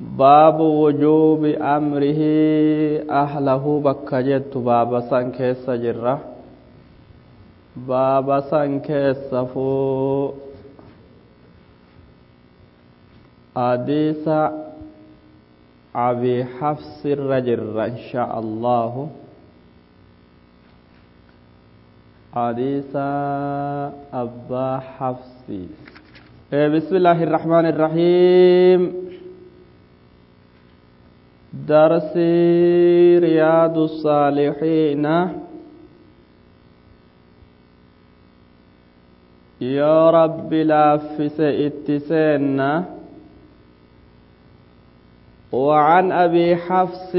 باب وجوب أمره أهله بكجت باب سان كيس جرة باب سان كيس فو حديث أبي حفص الرجر إن شاء الله حديث أبا حفص بسم الله الرحمن الرحيم درس رياض الصالحين يا رب لافس اتسينا وعن أبي حفص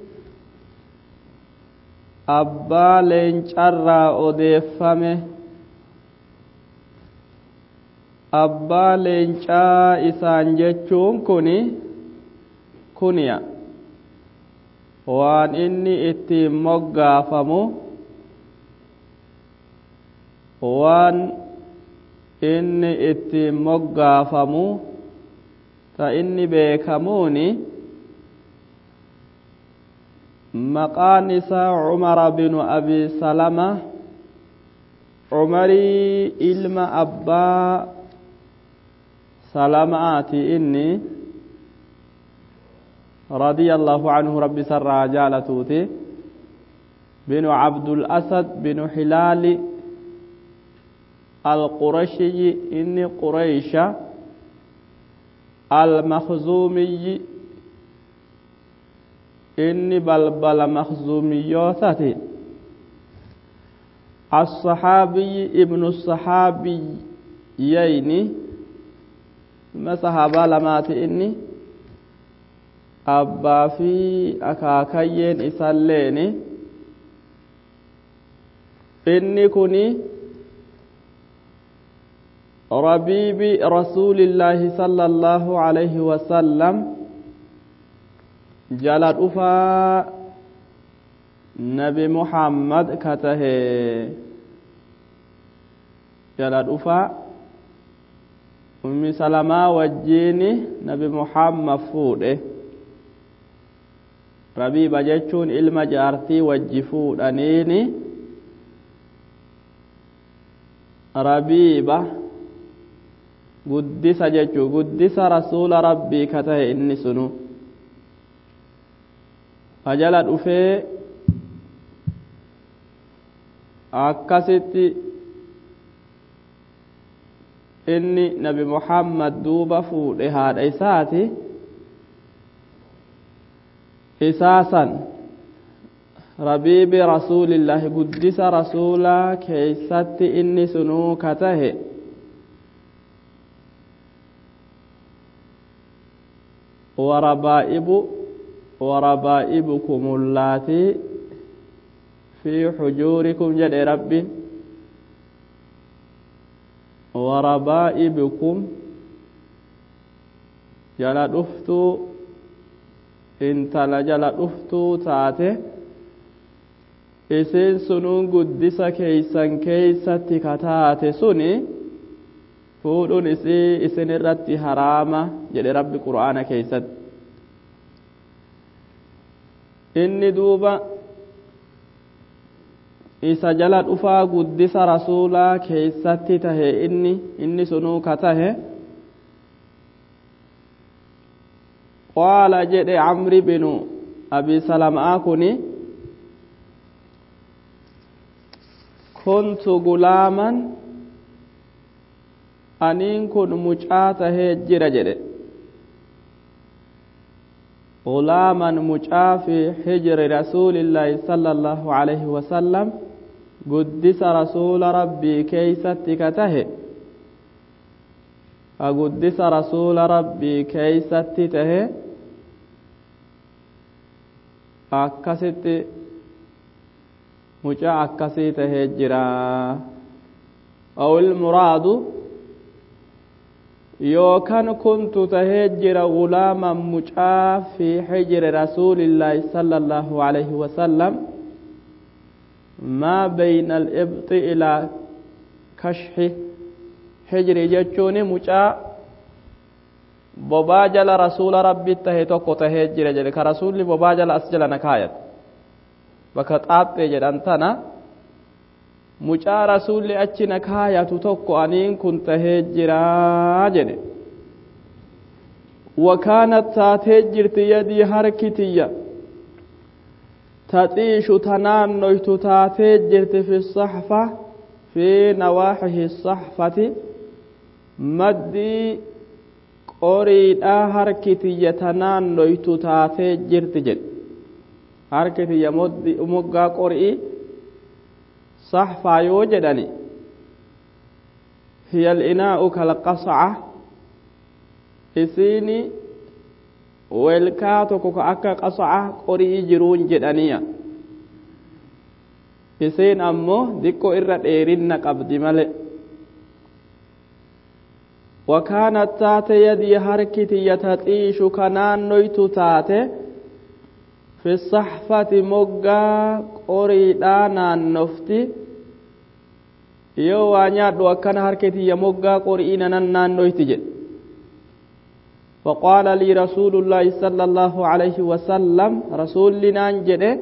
أبا لينشرى أديفمه abbaa leencaa isaan jechuun kuni kuniya waan inni ittiin moggaafamu waan inni ittiin moggaafamu ta inni beekamuuni maqaan isaa cumara binu abi salama cumarii ilma abbaa سلاماتي إني رضي الله عنه ربي سر جالتوتي بن عبد الأسد بن حلال القرشي إني قريش المخزومي إني بلبل مخزوميوتتي الصحابي ابن الصحابي ييني ilma sahaabaa lamaati inni abbaa fi akaakayyeen isalleeni inni kuni rabiibi rasuulillaahi sala allaahu alayhi wasallam jala dhufaa nabi muhammad ka tahe jala dhufaa ummi salamaa wajjiini nabi muhammad fuudhe rabiiba jechuun ilma jaartii wajji fuudhaniini rabiiba guddisa jechuu guddisa rasuula rabbii ka tahe inni sunu ajala dhufee akkasitti inni nabi muhammad duuba fuudhe haadha isaati isaasan rabiibi rasuulillaahi guddisa rasuulaa keeysatti inni sunuu ka tahe warabaa'ibu warabaa'ibukum ullaatii fi xujuurikum jedhe rabbiin warabaa'ibukum jala dhuftuu intala jala dhuftuu taate isin sunuun guddisa keeysan keeysatti ka taate suni fuudhuun isii isin irratti haraama jedhe rabbi qur'aana keeysatti inni duuba isa jala dhufaa guddisa rasuulaa keeysatti tahe inni inni sunuu ka tahe qaala jedhe camri binu abi salamaa kuni kuntu gulaaman aniin kun mucaa tahee jira jedhe gulaaman mucaa fi hijri rasuulillaahi sala allaahu alayhi wasalam guddisa rasuula rabbii keeysatti ka tahe ka guddisa rasuula rabbii keeysatti tahe akkasitti mucaa akkasii tahee jira aw ilmuraadu yookan kuntu tahee jira gulaaman mucaa fi hijri rasuulillaahi sala allaahu alayhi wasalam maa bayna alibxi ilaa kashxi hijri jechuun mucaa bobaa jala rasuula rabbi tahe tokko tahee jira jedhe ka rasuulli bobaa jala as jala na kaayat bakka xaaphee jedhan tana mucaa rasuulli achi na kaayatu tokko aniin kun tahee jiraa jedhe wakaanat taatee jirti yadii harkitiyya taxiishu tanaannoytu taatee jirti fi saxfa fi nawaaxihi saxfati maddii qoriidhaa harkitiyya tanaannoytu taatee jirti jedhe harkitiyya moggaa qorii saxfaa yoo jedhani hiya alinaa'u kalqasaca isiini welkaa tokko ka akka qasaca qorii jiruun jedhaniya isiin ammoo diqqoo irra dheerinna qabdi male wakaanat taate yadii harkitiyya taxiishu kanaannoytu taate fi saxfati moggaa qoriidhaa naannofti yoo waa nyaadhu akkana harkitiyya moggaa qorii nanan naannoyti jedhe فقال لي رسول الله صلى الله عليه وسلم رسول لنا جده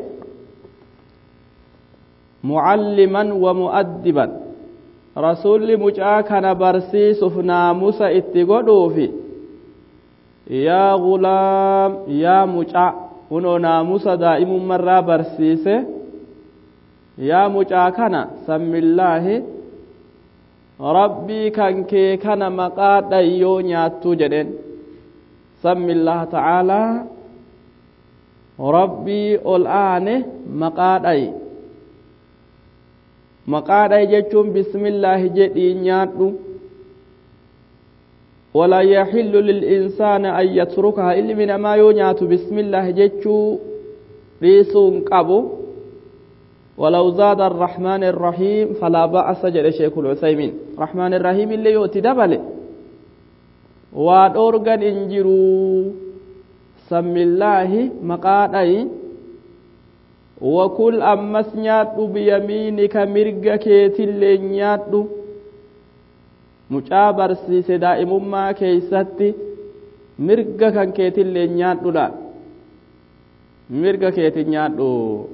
معلما ومؤدبا رسول مجا كان برسيس ناموس اتغدو في يا غلام يا مجا ونو ناموس دائم مرة برسيس يا مجا كان سم الله ربي كان كي كان مقاد يو نياتو جدين سم الله تعالى ربي الآن مقادي مقادي جتشون بسم الله جدي نيادو ولا يحل للإنسان أن يتركها إلا من ما ينيات بسم الله جتشو ريسون قبو ولو زاد الرحمن الرحيم فلا بأس جل شيخ العثيمين رحمن الرحيم اللي يؤتي دبله waa dhoorgan hin jiru sammillaahi maqaadhayi wakul ammas nyaadhu biyamiinika mirga keetillee nyaadhu mucaa barsiise daa'imummaa keeysatti mirga kan keetillee nyaadhudha mirga keeti nyaadhu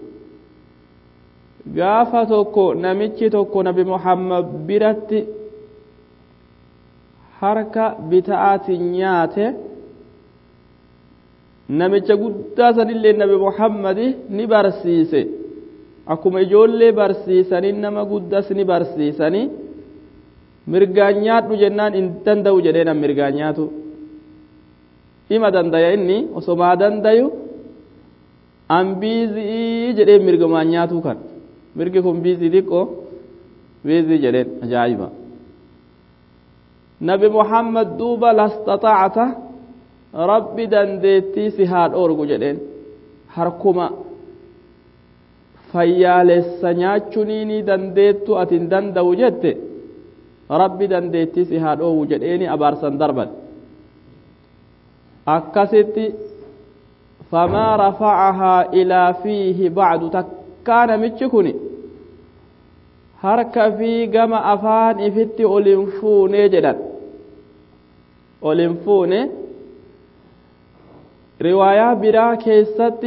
gaafa tokko namichi tokko nabi muhammad biratti harka bita'aatiin nyaate namicha guddaa sanillee nabi muhammadi ni barsiise akkuma ijoollee barsiisanii nama guddas ni barsiisanii mirgaan nyaadhu jennaan hin danda'u jedhee nam mirgaan nyaatu ima dandaya inni osomaa dandayu an biizii jedhee mirgumaan nyaatuu kan mirgi kun biizii xiqqoo biizii jedheen ajaa'iba nabi muhammad duuba lastaxaacta rabbi dandeettii si haa dhoorgu jedheen harkuma fayyaalessa nyaachunii ni dandeettu ati hin danda'u jette rabbi dandeettii si haa dhoowwu jedheeni abaarsan darban akkasitti famaa rafacahaa ilaa fiihi bacdu takkaa namichi kun harka fi gama afaan ifitti ol hin fuunee jedhan ol hin fuune riwaayaa biraa keessatti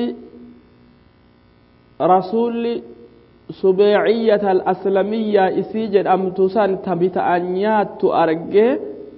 rasuulli subeeciyyata al-aslamiyyaa isii jedhamtu san tabita'an nyaattu argee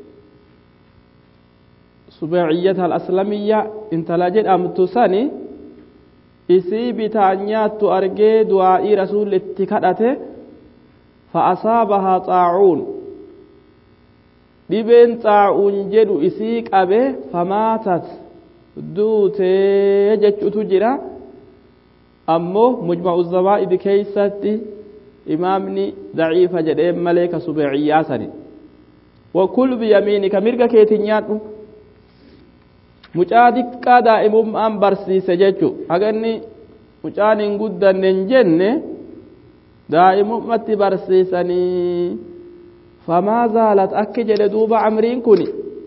subeeciyyata al-aslamiyyaa intala jedhamtu sani isii bitaan nyaattu argee du'aa'ii rasuulli itti kadhate fa'asaabahaa xaacuun dhibeen xaa'uun jedhu isii qabe famaatat duutee jechuutu jira ammoo mujma'u zawaa'idi keeysatti imaamni daciifa jedhee malee ka subeeciyyaa sani wakul biyamiinika mirga keetiin nyaadhu mucaa diqqaa daa'imummaan barsiise jechu haganni mucaan hin guddanne hin jenne daa'imummatti barsiisanii famaa zaalat akki jedhe duuba amriin kun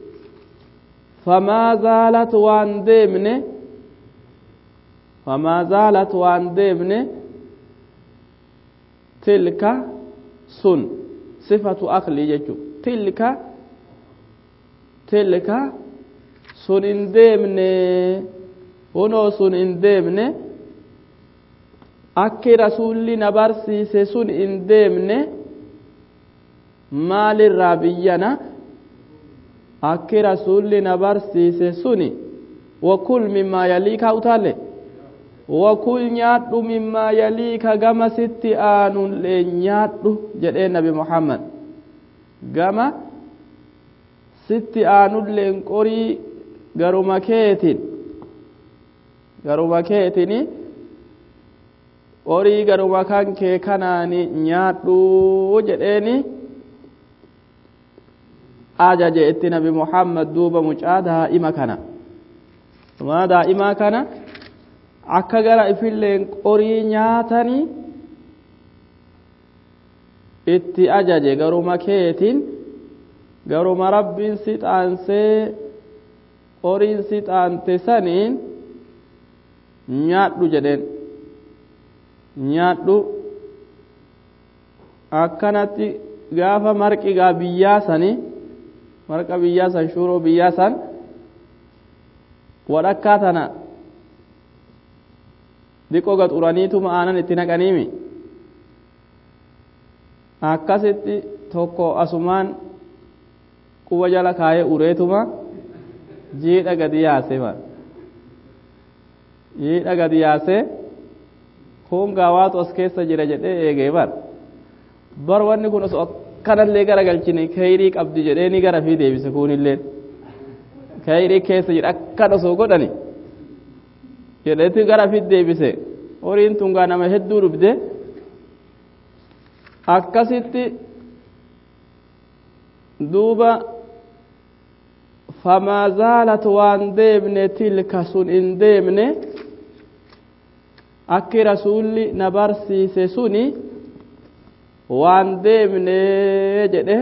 famaa zaalat waan deemne famaa zaalat waan deemne tilka sun sifatu aklii jechu tilka tilka sun hin deemne hunoo sun hin deemne akki rasuulli na barsiise sun hin deemne maalirraa biyyana akki rasuulli na barsiise suni wakul mimmaa yaliika utaalle wakul nyaadhu mimmaa yaliika gama sitti aanullee nyaadhu jedhee nabi muhammad gama sitti aanulleen qorii garuma keetin garuma keetini qorii garuma kan kee kanaani nyaadhu jedheeni ajaje itti nabi muhammad duuba mucaa daa'ima kana mucaa daa'imaa kana akka gara ifilleen qorii nyaatanii itti ajaje garuma keetin garuma rabbiin si xaansee qoriin si xaante saniin nyaadhu jedheen nyaadhu akkanatti gaafa marqigaa biyyaa sanii marqa biyyaa san shuuroo biyyaa san wadhakkaa tana diqoo gaxuraniituma aanan itti naqaniimi akkasitti tokko asumaan quba jala kaayee ureetuma jiidha gadi yaase ma jiidha gadi yaase kun gaawaatu as keessa jira jedhee eegee bar bar wanni kun osoo akkanallee gara galchine kayrii qabdi jedhee ni gara fi deebise kunilleen kayrii keessa jira akkan osoo godhani jedheeti gara fi deebise horiin tun gaa nama hedduu dhufte akkasitti duuba famaa zaalat waan deemne tilka sun hin deemne akki rasuulli na barsiise suni waan deemne jedhe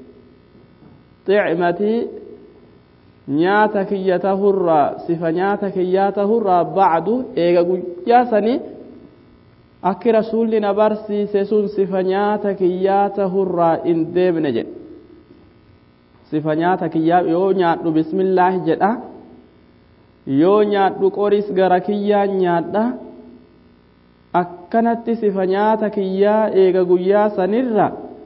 xicmatii nyaata kiyya tahurraa sifa nyaata kiyyaa tahurraa bacdu eega guyyaa sanii akki rasuulli na barsiise sun sifa nyaata kiyyaa tahurraa hin deemne jedhe sifa nyaata kiyyaa yoo nyaadhu bismillaahi jedha yoo nyaadhu qoris gara kiyyaa nyaadha akkanatti sifa nyaata kiyyaa eega guyyaa sanirra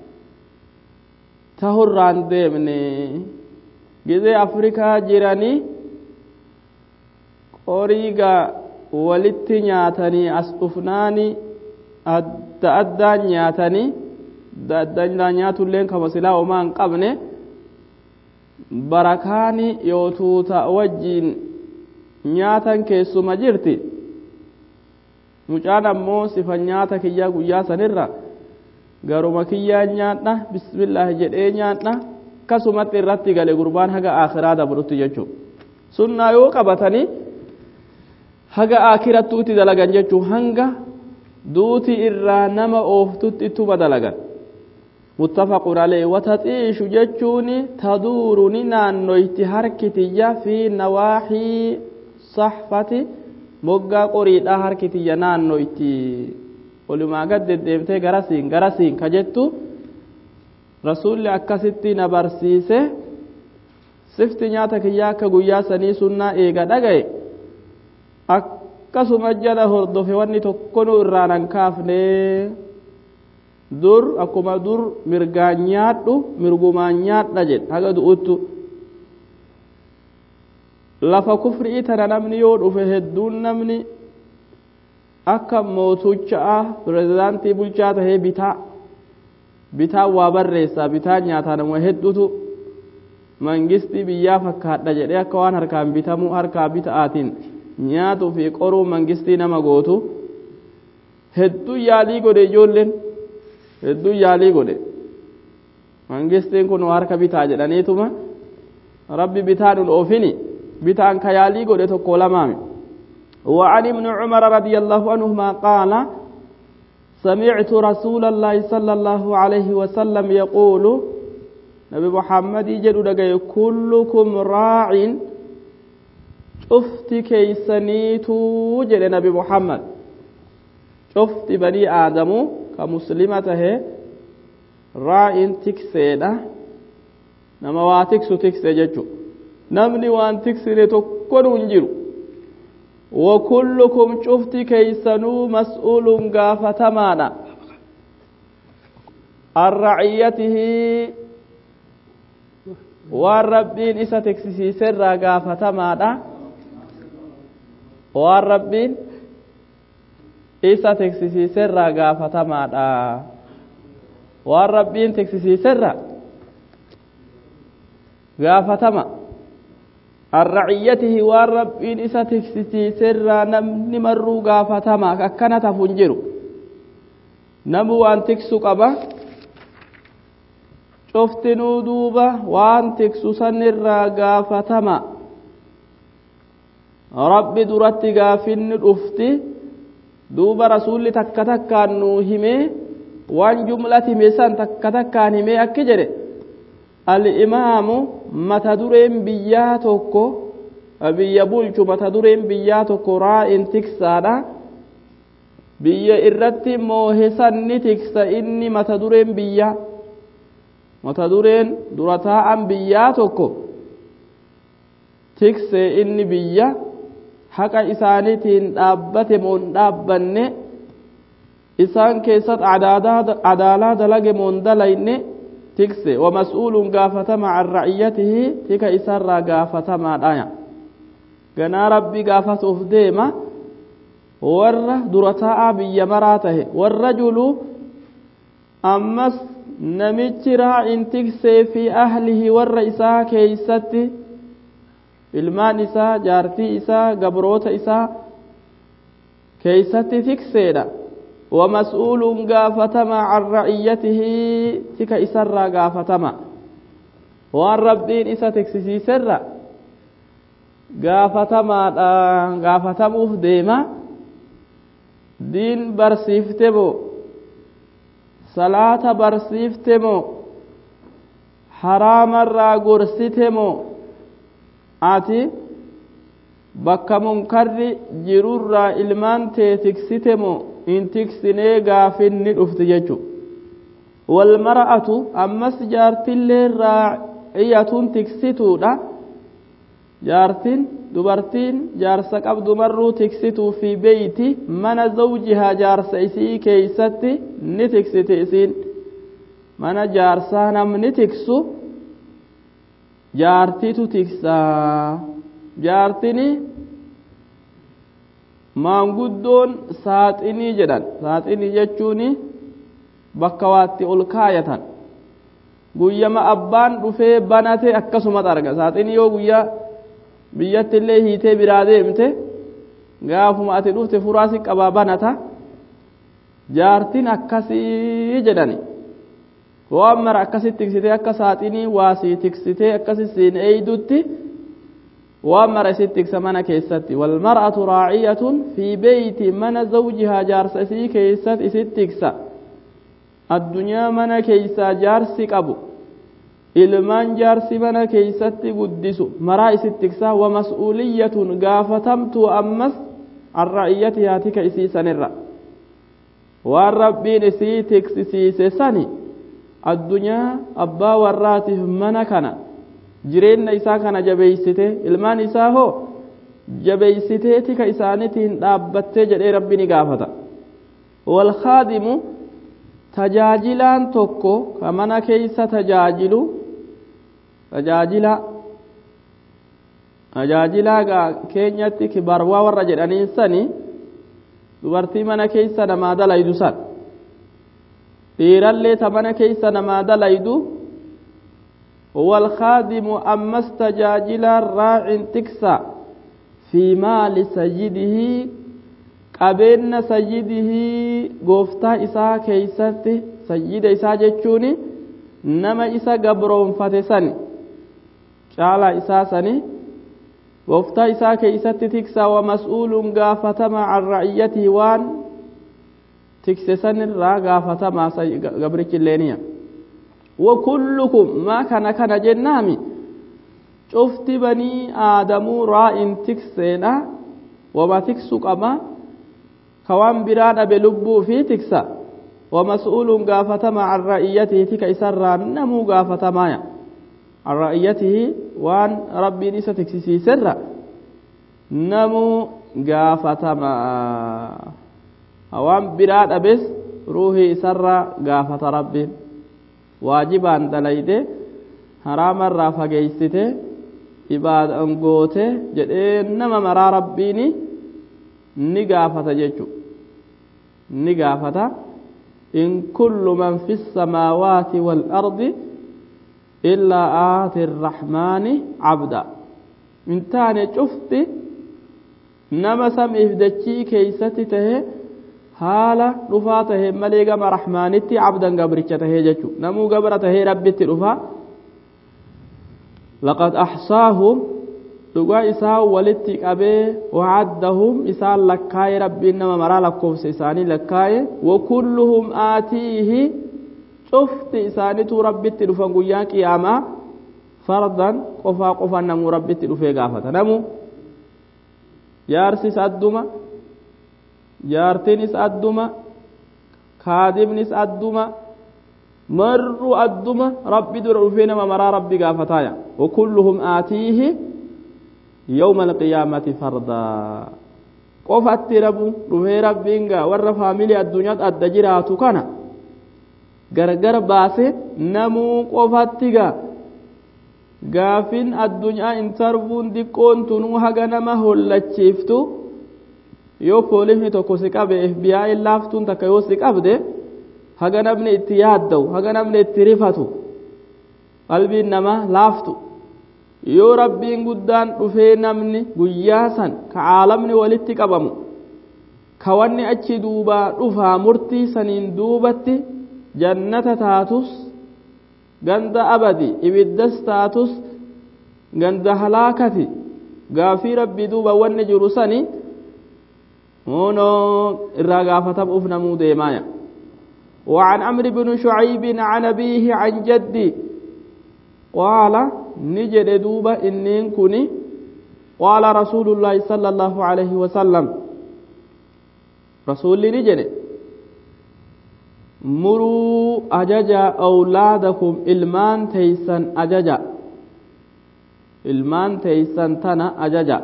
tahurraan deemne gizee afrikaa jiranii qoriiga walitti nyaatanii as dhufnaani adda addaan nyaatanii adda addaan nyaatulleen kama silaa homaa hin qabne barakaani yoo tuuta wajjiin nyaatan keessuma jirti mucaan ammoo sifa nyaata kiyyaa guyyaa sanirra garuma kiyyaa nyaadha bismillaahi jedhee nyaadha akkasumatti irratti gale gurbaan haga akhiraa dabrutti jechuu sunnaa yoo qabatanii haga akirattuutti dalagan jechuu hanga duuti irraa nama ooftutti ittuma dalagan متفق عليه وتطيش جتشون تدور نانويت هركتية في نواحي صحفة moggaa qoriidhaa harkitiyya naannoo itti walumaa gad deddeemtee garasiin garasiin ka jettu rasuulli akkasitti na barsiise sifti nyaata kiyyaa akka guyyaa sanii sunnaa eega dhagaye akkasuma jala hordofe wanni tokkonuu irraan hin kaafne dur akkuma dur mirgaan nyaadhu mirgumaan nyaadha jedhe haga du'uttu lafa kufrii tana namni yoo dhufe hedduun namni akka mootuchaa pirezidaantii bulchaa tahee bitaa bitaa waa barreessaa bitaa nyaataa nama hedduutu mangistii biyyaa fakkaadha jedhee akka waan harkaan bitamuu harkaa bita'aatiin nyaatuu fi qoruu mangistii nama gootu hedduu yaalii godhe ijoolleen hedduu yaalii godhe mangistiin kun harka bitaa jedhaniituma rabbi bitaa nun oofini bitaan kayaalii godhe tokko lamaami وعن ابن عمر رضي الله عنهما قال سمعت رسول الله صلى الله عليه وسلم يقول نبي محمد جدو دقي كلكم راع شفت كيسنيتو جد نبي محمد شفت بني آدم كمسلمته راع تكسيدا نما واتكسو تكسي ججو namni waan tiksine tokkonu hin jiru wakullukum cufti keeysanuu mas'uulun gaafatamaadha an raciyyatihi waan rabbiin isa tiksisiiserraa gaafatamaadha waan rabbiin isa tiksisiiserraa gaafatamaadha waan rabbiin tiksisiiserraa gaafatama an raciyyatihi waan rabbiin isa tiksisiiserraa namni marruu gaafatama akkana tafu hin jiru namu waan tiksu qaba cuftinuu duuba waan tiksu sanirraa gaafatama rabbi duratti gaafinni dhufti duuba rasuulli takka takkaan nuu himee waan jumlat hime san takka takkaan himee akki jedhe al'imaamu mata dureen biyyaa tokko biyya bulchu mata dureen biyyaa tokko raa'in tiksaadha biyya irratti moohesan ni tiksa inni mata dureen biyyaa mata dureen dura taa'an biyyaa tokko tiksee inni biyya haqa isaaniitiin dhaabbate moon dhaabbanne isaan keessatti adaalaa dalage moon dalayne tikse wamas'uuluun gaafatama an ra'iyyatihi tika isarraa gaafatamaadhaya ganaa rabbi gaafatuuf deema warra dura taa'aa biyya maraa tahe warra julu ammas namichi raa'in tiksee fi ahlihi warra isaa keeysatti ilmaan isaa jaartii isaa gabroota isaa keeysatti tikseedha wamas'uuluun gaafatama an ra'iyyatihi tika isarraa gaafatama waan rabbiin isa tiksisiiserra gaafatamaadha gaafatamuuf deema diin barsiifte moo salaata barsiifte moo haraamarraa gorsite moo ati bakka munkarri jirurraa ilmaan tee tiksite moo in tiksinee gaafinni dhufti jechu walmara'atu ammas jaartillee raa'iyatuun tiksituudha jaartin dubartiin jaarsa qabdu marruu tiksituu fi beeyti mana zawjihaa jaarsa isii keeysatti ni tiksite isiin mana jaarsaa namni tiksu jaartitu tiksaa jaartini maanguddoon saaxinii jedhan saaxinii jechuun bakka waatti ol kaayatan guyyama abbaan dhufee banate akkasumas arga saaxinii yoo guyyaa biyyatti illee hiitee biraa deemte gaafuma ati dhufte furaasi qabaa banata jaartin akkasii jedhani waan mara akkasit tiksitee akka saaxinii waasii tiksitee akkasi siin eeydutti waan mara isit tiksa mana keessatti walmar'atu raaciyatun fi beeyti mana zawjihaa jaarsa isii keessatti isit tiksa addunyaa mana keeysaa jaarsi qabu ilmaan jaarsi mana keeysatti guddisu maraa isit tiksaa wamas'uuliyyatun gaafatamtu ammas an ra'iyyatihaa tika isii sanirra waan rabbiin isii tiksisiise sani addunyaa abbaa warraatiif mana kana jireenya isaa kana jabeeysite ilmaan isaa hoo jabeeysitee tika isaanitiin dhaabbattee jedhee rabbi ni gaafata walkaadimu tajaajilaan tokko ka mana keeysa tajaajilu tajaajila tajaajilaa keenyatti kibarwaa warra jedhaniin sani dubartii mana keeysa namaa dalaydu san dhiirallee ta mana keeysa namaa dalaydu والخادم أمس تجاجل راع تكسى في مال سيده قبين سيده قفتا إسا كيست سيد إسا جتشوني نما إسا قبرون فتسني شالا إسا سني قفتا إسا كيست تكسى ومسؤول قافتما عن رعيته وان تكسسن را قافتما قبرك اللينيه وكلكم ما كان كان جنامي شفت بني آدم راء تكسينا وما تكسو قما كوان براد بلبو في تكسا ومسؤول قافتما عن رأيته تك إسرى نمو قافتما عن رأيته waan rabbiin isa tiksisiiserra namuu gaafatama waan biraa dhabes ruuhii isarraa gaafata rabbiin waajibaan dalayde haraamarraa fageeysite ibaadaan goote jedhee nama maraa rabbiini ni gaafata jechu ni gaafata in kullu man fi الsamaawaati wاlardi illaa aati الraxmaani cabda in taane cufti nama samiif dachii keeysatti tahe haala dhufaa tahe malee gama raxmaanitti cabdan gabricha tahee jechu namuu gabra tahee rabbitti dhufa laqad axsaahum dhugaa isaa walitti qabee wacaddahum isaan lakkaaye rabbiin nama maraa lakkoofsa isaanii lakkaaye wakulluhum aatiihi cufti isaanituu rabbitti dhufan guyyaa qiyaamaa fardan qofaa qofan namuu rabbitti dhufee gaafata namu jaarsis adduma jaartinis adduma kaadibnis adduma marru adduma rabbi dura dhufee nama maraa rabbi gaafataaya wakulluhum aatiihi yawma alqiyaamati fardaa qofatti rabu dhufee rabbiin gaa warra faamilii addunyaatti adda jiraatu kana gargar baase namuu qofatti gaa gaafin addunyaa intarvuun diqqoon tunuu haga nama hollachiiftu yoo poolisni tokko si qabe FBI laaftuun takka yoo si qabde haga namni itti yaadda'u haga namni itti rifatu qalbiin namaa laaftu yoo rabbiin guddaan dhufee namni guyyaa san ka caalamni walitti qabamu ka wanni achi duubaa dhufaa murtii saniin duubatti jannata taatus ganda abadi ibiddas taatus ganda halaakati gaafii rabbii duuba wanni jiru sani هونو الرغافة أفنى مودي مايا وعن عمرو بن شعيب عن أبيه عن جدي قال نجد دوبا إنين كني قال رسول الله صلى الله عليه وسلم رسول نجد مروا أججا أولادكم إلمان تيسن أججا إلمان تيسن تنا أججا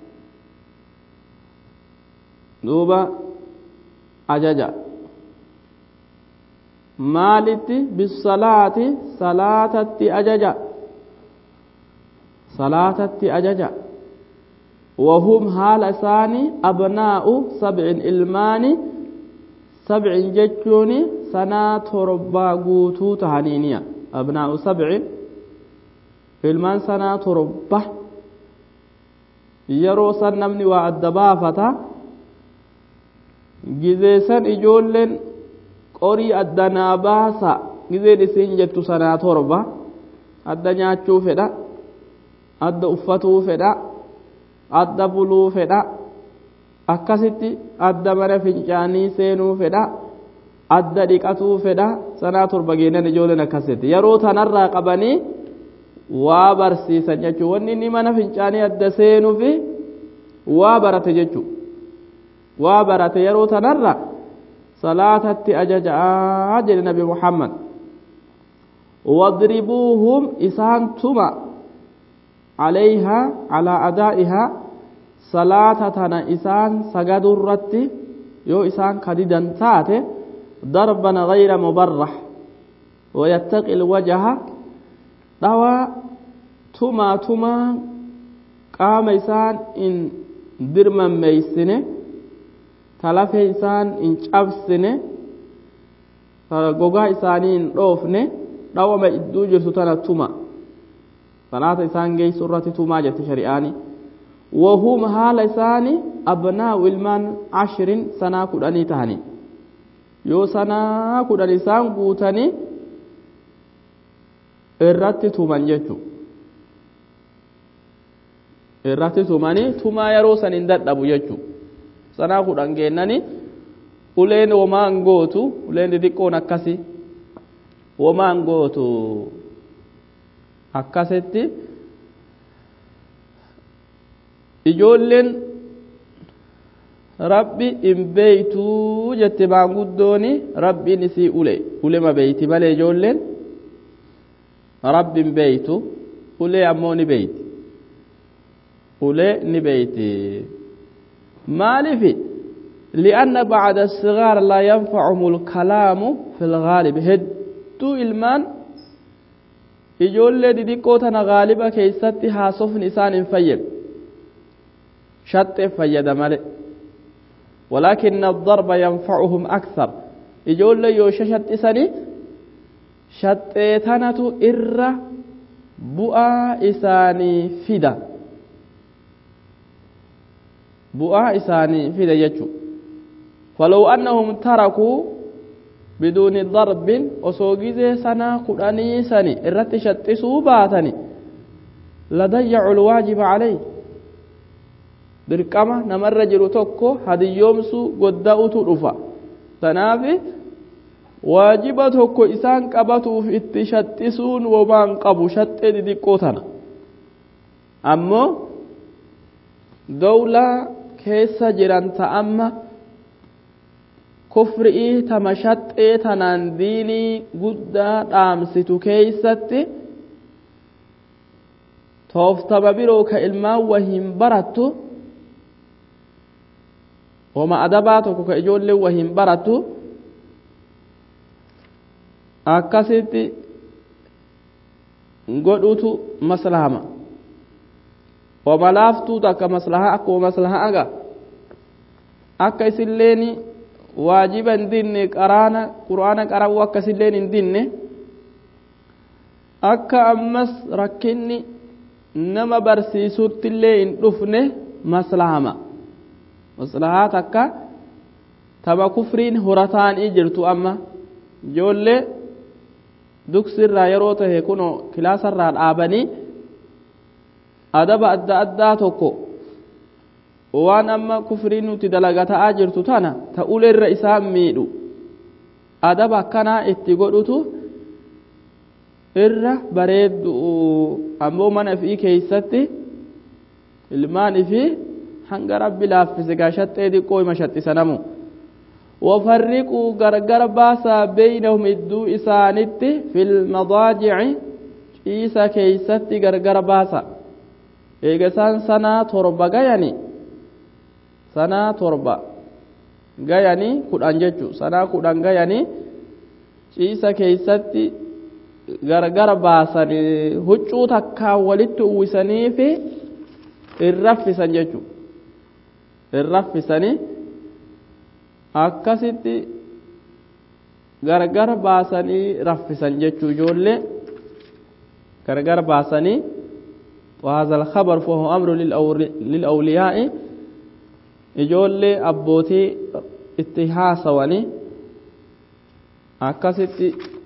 duuba ajaja maalitti bisalaati salaatatti ajaja salaatatti ajaja وهم حال ثاني أبناء سبع إلمان سبع جتوني سنة تربى قوتو تهنينيا أبناء سبع إلمان سنة تربى يرو سنمني وعدبافة gizeessan ijoolleen qorii addanaa baasa gizeen isiin jettu sanaa torba adda nyaachuu fedha adda uffatuu fedha adda buluu fedha akkasitti adda mana fincaanii seenuu fedha adda dhiqatuu fedha sanaa torba geenan ijoolleen akkasitti yeroo tanarraa qabanii waa barsiisan jechuu wanni inni mana fincaanii adda seenuu fi waa barate jechuu waa barate yeroo tanarra salaatatti ajaja'aa jedhe nabi muhammad wadribuuhum isaan tuma calayhaa calaa adaa'ihaa salaata tana isaan sagadurratti yoo isaan kadidan taate darban gayra mubarrax wayattaqi ilwajaha dhawaa tumaa tumaa qaama isaan in dirmammeeysine talafee isaan hin cabsine gogaa isaanii hin dhoofne dhawama idduu jirtu tana tuma salaata isaan geessu irratti tumaa jette shari'aani wahum haala isaani abnaa'u ilmaan ashrin sanaa kudhanii tahani yoo sanaa kudhan isaan guutanii irratti tuman jechu irratti tumanii tumaa yeroo san hin dadhabu jechuudha sanaa kudhan geennani uleen womaan gootu uleen xixiqqoon akkasi womaan gootu akkasitti ijoolleen rabbi hin beeytuu jette maanguddooni rabbiin isii ule ulema beeyti malee ijoolleen rabbi hin beeytu ulee ammoo ni beeyti ulee ni beeyti maalifi li'anna bacda sigaar laa yanfacuhum alkalaamu fi lgaalib hedduu ilmaan ijoollee didiqqoo tana gaaliba keeysatti haasofni isaan hin fayyadu shaxxeef fayyada male ولكن الضرب ينفعهم أكثر إجول يو ششت إساني شتيتنة إر بؤا إساني فدا بؤا إساني فدا يجو فلو أنهم تركوا بدون ضرب وسوغيزي سنة قراني سني إرت شتسوا باتني لضيعوا الواجب عليه dirqama namarra jiru tokko hadiyyoomsuu godda'utu dhufa tanaaf waajiba tokko isaan qabatuuf itti shaxxisuun womaan qabu shaxxee didiqqoo tana ammoo dowlaa keessa jiran ta'amma kufri'ii tama shaxxee tanaan diinii guddaa dhaamsitu keeysatti tooftama biroo ka ilmaan wahiin barattu wama adabaa tokko ka ijoollee wahiin barattu akkasitti godhutu maslahama wama laaftuu takka maslaha akkuma maslaha aga akka isilleen waajiba hin dinne qaraana qur'aana qara'uu akka isilleen hin dinne akka ammas rakkinni nama barsiisuttillee hin dhufne maslahama maslahaa takka tama kufriin horataanii jirtu amma ijoollee duksirraa yeroo tahe kuno kilaasarraa dhaabanii adaba adda addaa tokko waan amma kufriin nuti dalagaa jirtu tana ta uleerra isaan miidhu adaba akkanaa itti godhutu irra bareeddu ammoo mana ifii keeysatti ilmaan ifii hanga rabbi laaffise gaa shaxxee diqqoo ima shaxxisanamu wafarriquu gargar baasaa beeynahum idduu isaanitti filmadaajici ciisa keeysatti gargar baasa eega isaan sanaa torba gayani sanaa torba gayanii kudhan jechu sanaa kudhan gayanii ciisa keeysatti gargar baasan huccuu takkaan walitti uwwisaniifi irraffisan jechu irraffisanii akkasitti gargar baasanii raffisan jechuu ijoollee gargar baasanii وهذا الخبر فهو أمر للأولياء ijoollee abbootii itti haasawanii akkasitti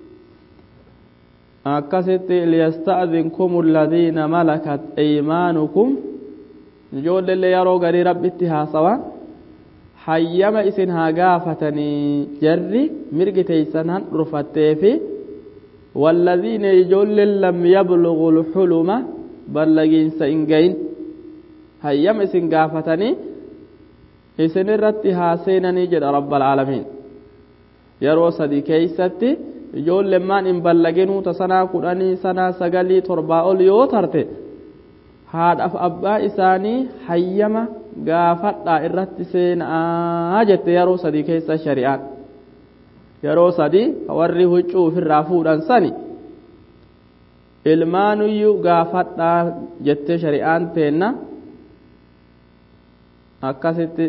akkasitti liyasta'dinkum alladhiina malakat aymaanukum ijoolleillee yeroo garii rabbitti haasawa hayyama isin haa gaafatanii jarri mirgi teeysan han dhurfatteefi والذين يجول لم يبلغوا الحلم بلغين سإنجين هيام إسن قافتني إسن الرتي هاسينني جد رب العالمين يرو صدي كيستي يجول لما إن بلغنوا تسنا قراني سنا سغلي تربا أوليو ترتي haadhaaf abbaa isaanii hayyama gaafadhaa irratti seenaa jette yeroo sadii keessa shari'aan yeroo sadii warri huccuu ofirraa fuudhan sani ilmaanuyyuu gaafadhaa jettee shari'aan teenna akkasitti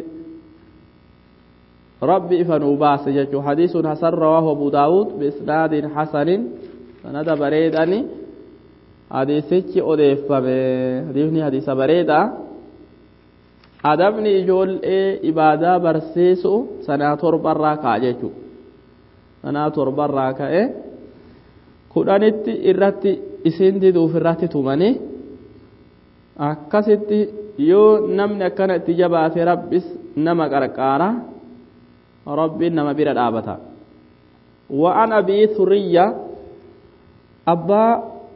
rabbi ifa nuu baase jechuu hadiisun hasan rawaahu abu daawud biisnaadin hasanin sanada bareedani hadiisichi odeeffame hadiisni hadiisa bareeda adabni ijoollee ibaadaa barsiisu sanaa torbarraa ka'a jechuu sanaa torbarraa ka'e kudhanitti irratti isin diduuf irratti tumanii akkasitti yoo namni akkana itti jabaate rabbis nama qarqaara rabbiin nama bira dhaabata وعن أبي ثريا أبا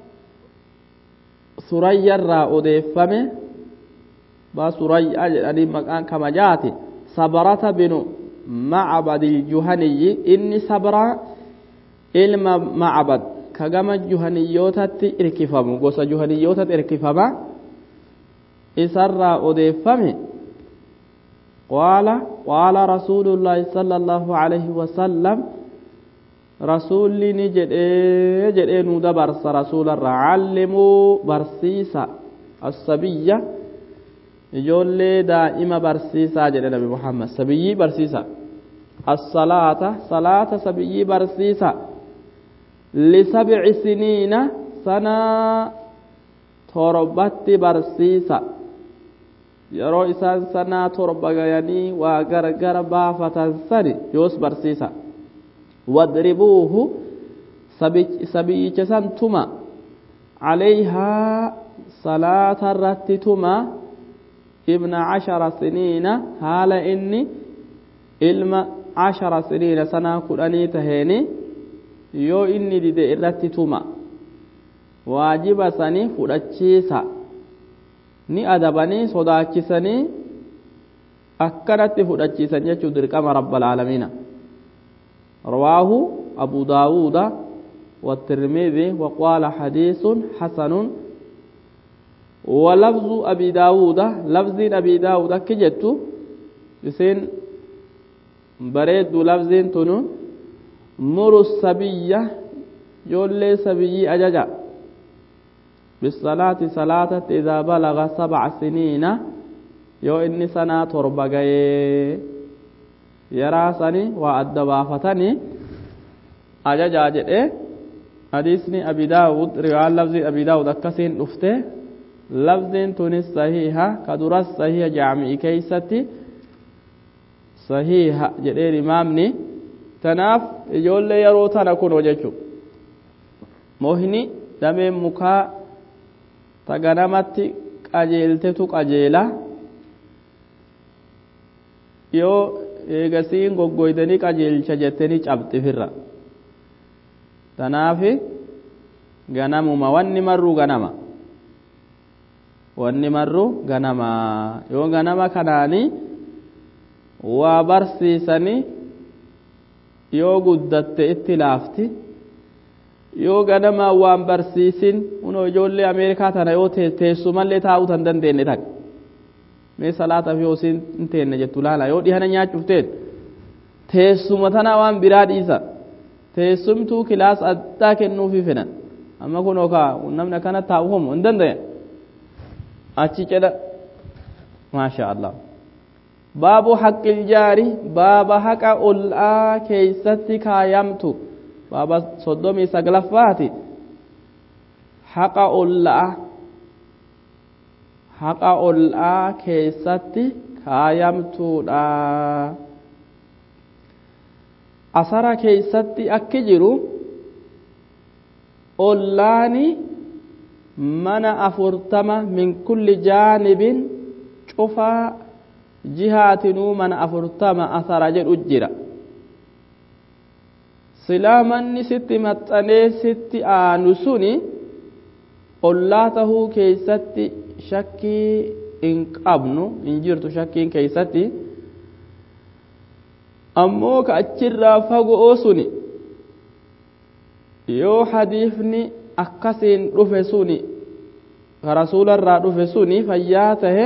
ثريا را أديفمه با ثريا يعني مكان كما جاتي صبرة بن معبد الجهني إني صبرة ilma macbad ka gama juhaniyyootatti irkifamu gosa juhaniyyootatti irkifama isarraa odeeffame qaala qaala rasuulullaahi sala allaahu alayhi wasallam rasuulli ni jedhee jedhee nuu dabarsa rasuularraa callimuu barsiisa assabiyya ijoollee daa'ima barsiisaa jedhe nabi muhammad sabiyyii barsiisa assalaata salaata sabiyyii barsiisa lisabci siniina sanaa torbatti barsiisa yeroo isaan sanaa torba gayanii waa gargara baafatan sani yoos barsiisa wadribuuhu sabiyyicha san tuma calayhaa salaata irratti tuma ibna cashara siniina haala inni ilma cashara siniina sanaa kudhanii taheeni yoo inni dide irratti tuma waajiba sani fudhachiisa ni adabanii sodaachisanii akkanatti fudhachiisan jechuu dirqama rabbalaalamiina رواه أبو داود والترمذي وقال حديث حسن ولفظ أبي داود لفظ أبي داود كجت يسين بريد لفظ تنو مر السبية يولي سبي أججا بالصلاة صلاة إذا بلغ سبع سنين يو إني سنة تربغي يراسني وأدبافتني أججا جئ حديثني أبي داود رواية لفظ أبي داود أكسين أفته لفظ تونس صحيحة كدرس صحيحة جامعي كيستي صحيحة جئ إمامني tanaaf ijoollee yeroo tana kun jechu mohni dameen mukaa ta ganamatti qajeeltetu qajeela yoo eegasiin goggoydanii qajeelcha jettanii cabxifirra tanaaf ganamuma wanni marruu ganama wanni marruu ganama yoo ganama kanaanii waa barsiisanii yoo guddatte itti laafti yoo ganamaa waan barsiisin unoo ijoollee ameerikaa tana yoo teessumallee taa'uu tan dandeenye takka mee salaataaf yoo isin hin teenne jettu laala yoo dhihana nyaachuuf teen teessuma tana waan biraa dhiisa teessumtuu kilaas addaa kennuufi fedhan amma kun okaa namni akkana taa'u homo hin danda'e achi cedha maasha allah baabu haqqil jaari baaba haqa ol'aa keeysatti kaayamtu baaba soddomii saglaffaati haqa ol'aa haqa ol'aa keeysatti kaayamtuudha asara keeysatti akki jiru ollaani mana afurtama min kulli jaanibin cufaa jihaatinuu mana afurtama asara jedhu jira silaa manni sitti maxxanee sitti aanu suni ollaa tahuu keeysatti shakkii hin qabnu hin jirtu shakkiin keeysatti ammoo ka achirraa fagoo suni yoo hadiifni akkasiin dhufe suni ka rasuularraa dhufe suni fayyaa tahe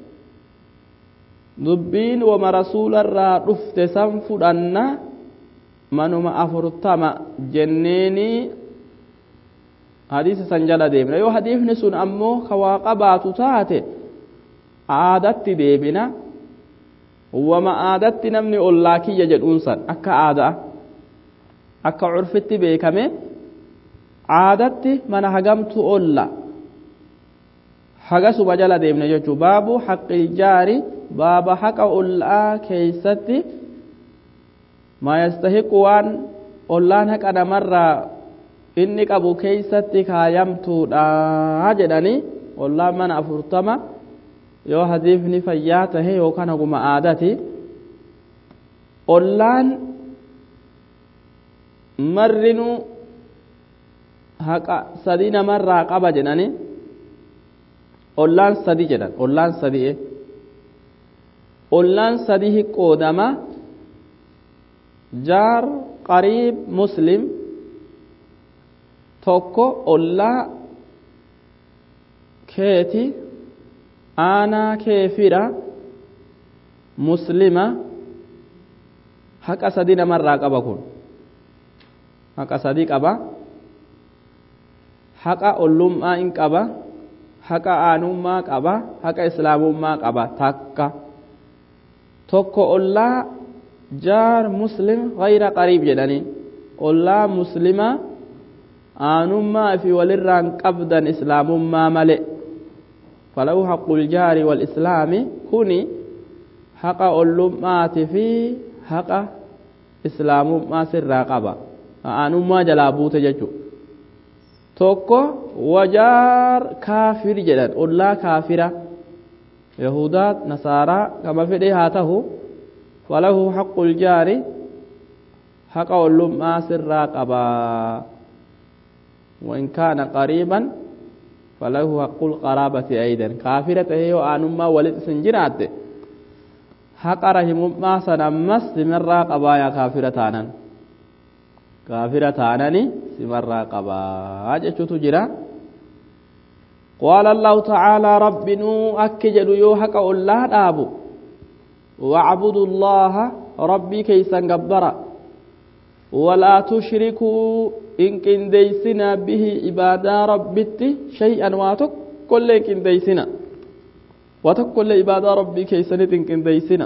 dubbiin wama rasuularraa dhufte san fudhanna manuma afurtama jenneenii hadiisa san jala deemna yoo hadiifni sun ammoo ka waa qabaatu taate aadatti deebina wama aadatti namni ollaa kiyya jedhuun san akka aadaa akka curfitti beekame aadatti mana hagamtu olla hagasuma jala deemna jechuu baabu haqqil jaari baaba haqa ollaa keeysatti maa yastahiqu waan ollaan haqa namarraa inni qabu keeysatti kaayamtuudha jedhanii ollaan mana afurtama yoo hadiifni fayyaa tahe yookaan haguma aadati ollaan marrinuu haqa sadii namarraa qaba jedhanii ollaan sadi jedhan ollaan sadii ollaan sadii qoodama jaar qariib muslim tokko ollaa keeti aanaa kee fira muslima haqa sadi namarraa qaba kun haqa sadi qaba haqa ollummaa in qaba haqa aanummaa qaba haqa islaamummaa qaba takka tokko ollaa jaar muslim gayra qariib jedhaniin ollaa muslima aanummaa fi walirraan qabdan islaamummaa male falahu haqqul jaari wal islaami kuni haqa ollummaati fi haqa islaamummaa sirraa qaba aanummaa jalaa buute jechuudha tokko wajaar kaafir jedhan ollaa kaafira yahudaa nasaaraa kama fedhe haa tahu falahu haqqul jaari haqa ollummaa sirraa qabaa وإن كان قريبا فله حق القرابة أيضا كافرة هي آنما ولد سنجرات حق رحم ما سنمس سمرا قبايا كافرة آنان كافرة آناني سمرا قبايا جتشو جرا قال الله تعالى رب نو أكجد يو حق الله دابو واعبدوا الله ربي كيسا قبرا ولا تشركوا إن كنديسنا به عبادة ربت شيئا واتك كل كنديسنا واتك كل عبادة ربي كيسنت إن كنديسنا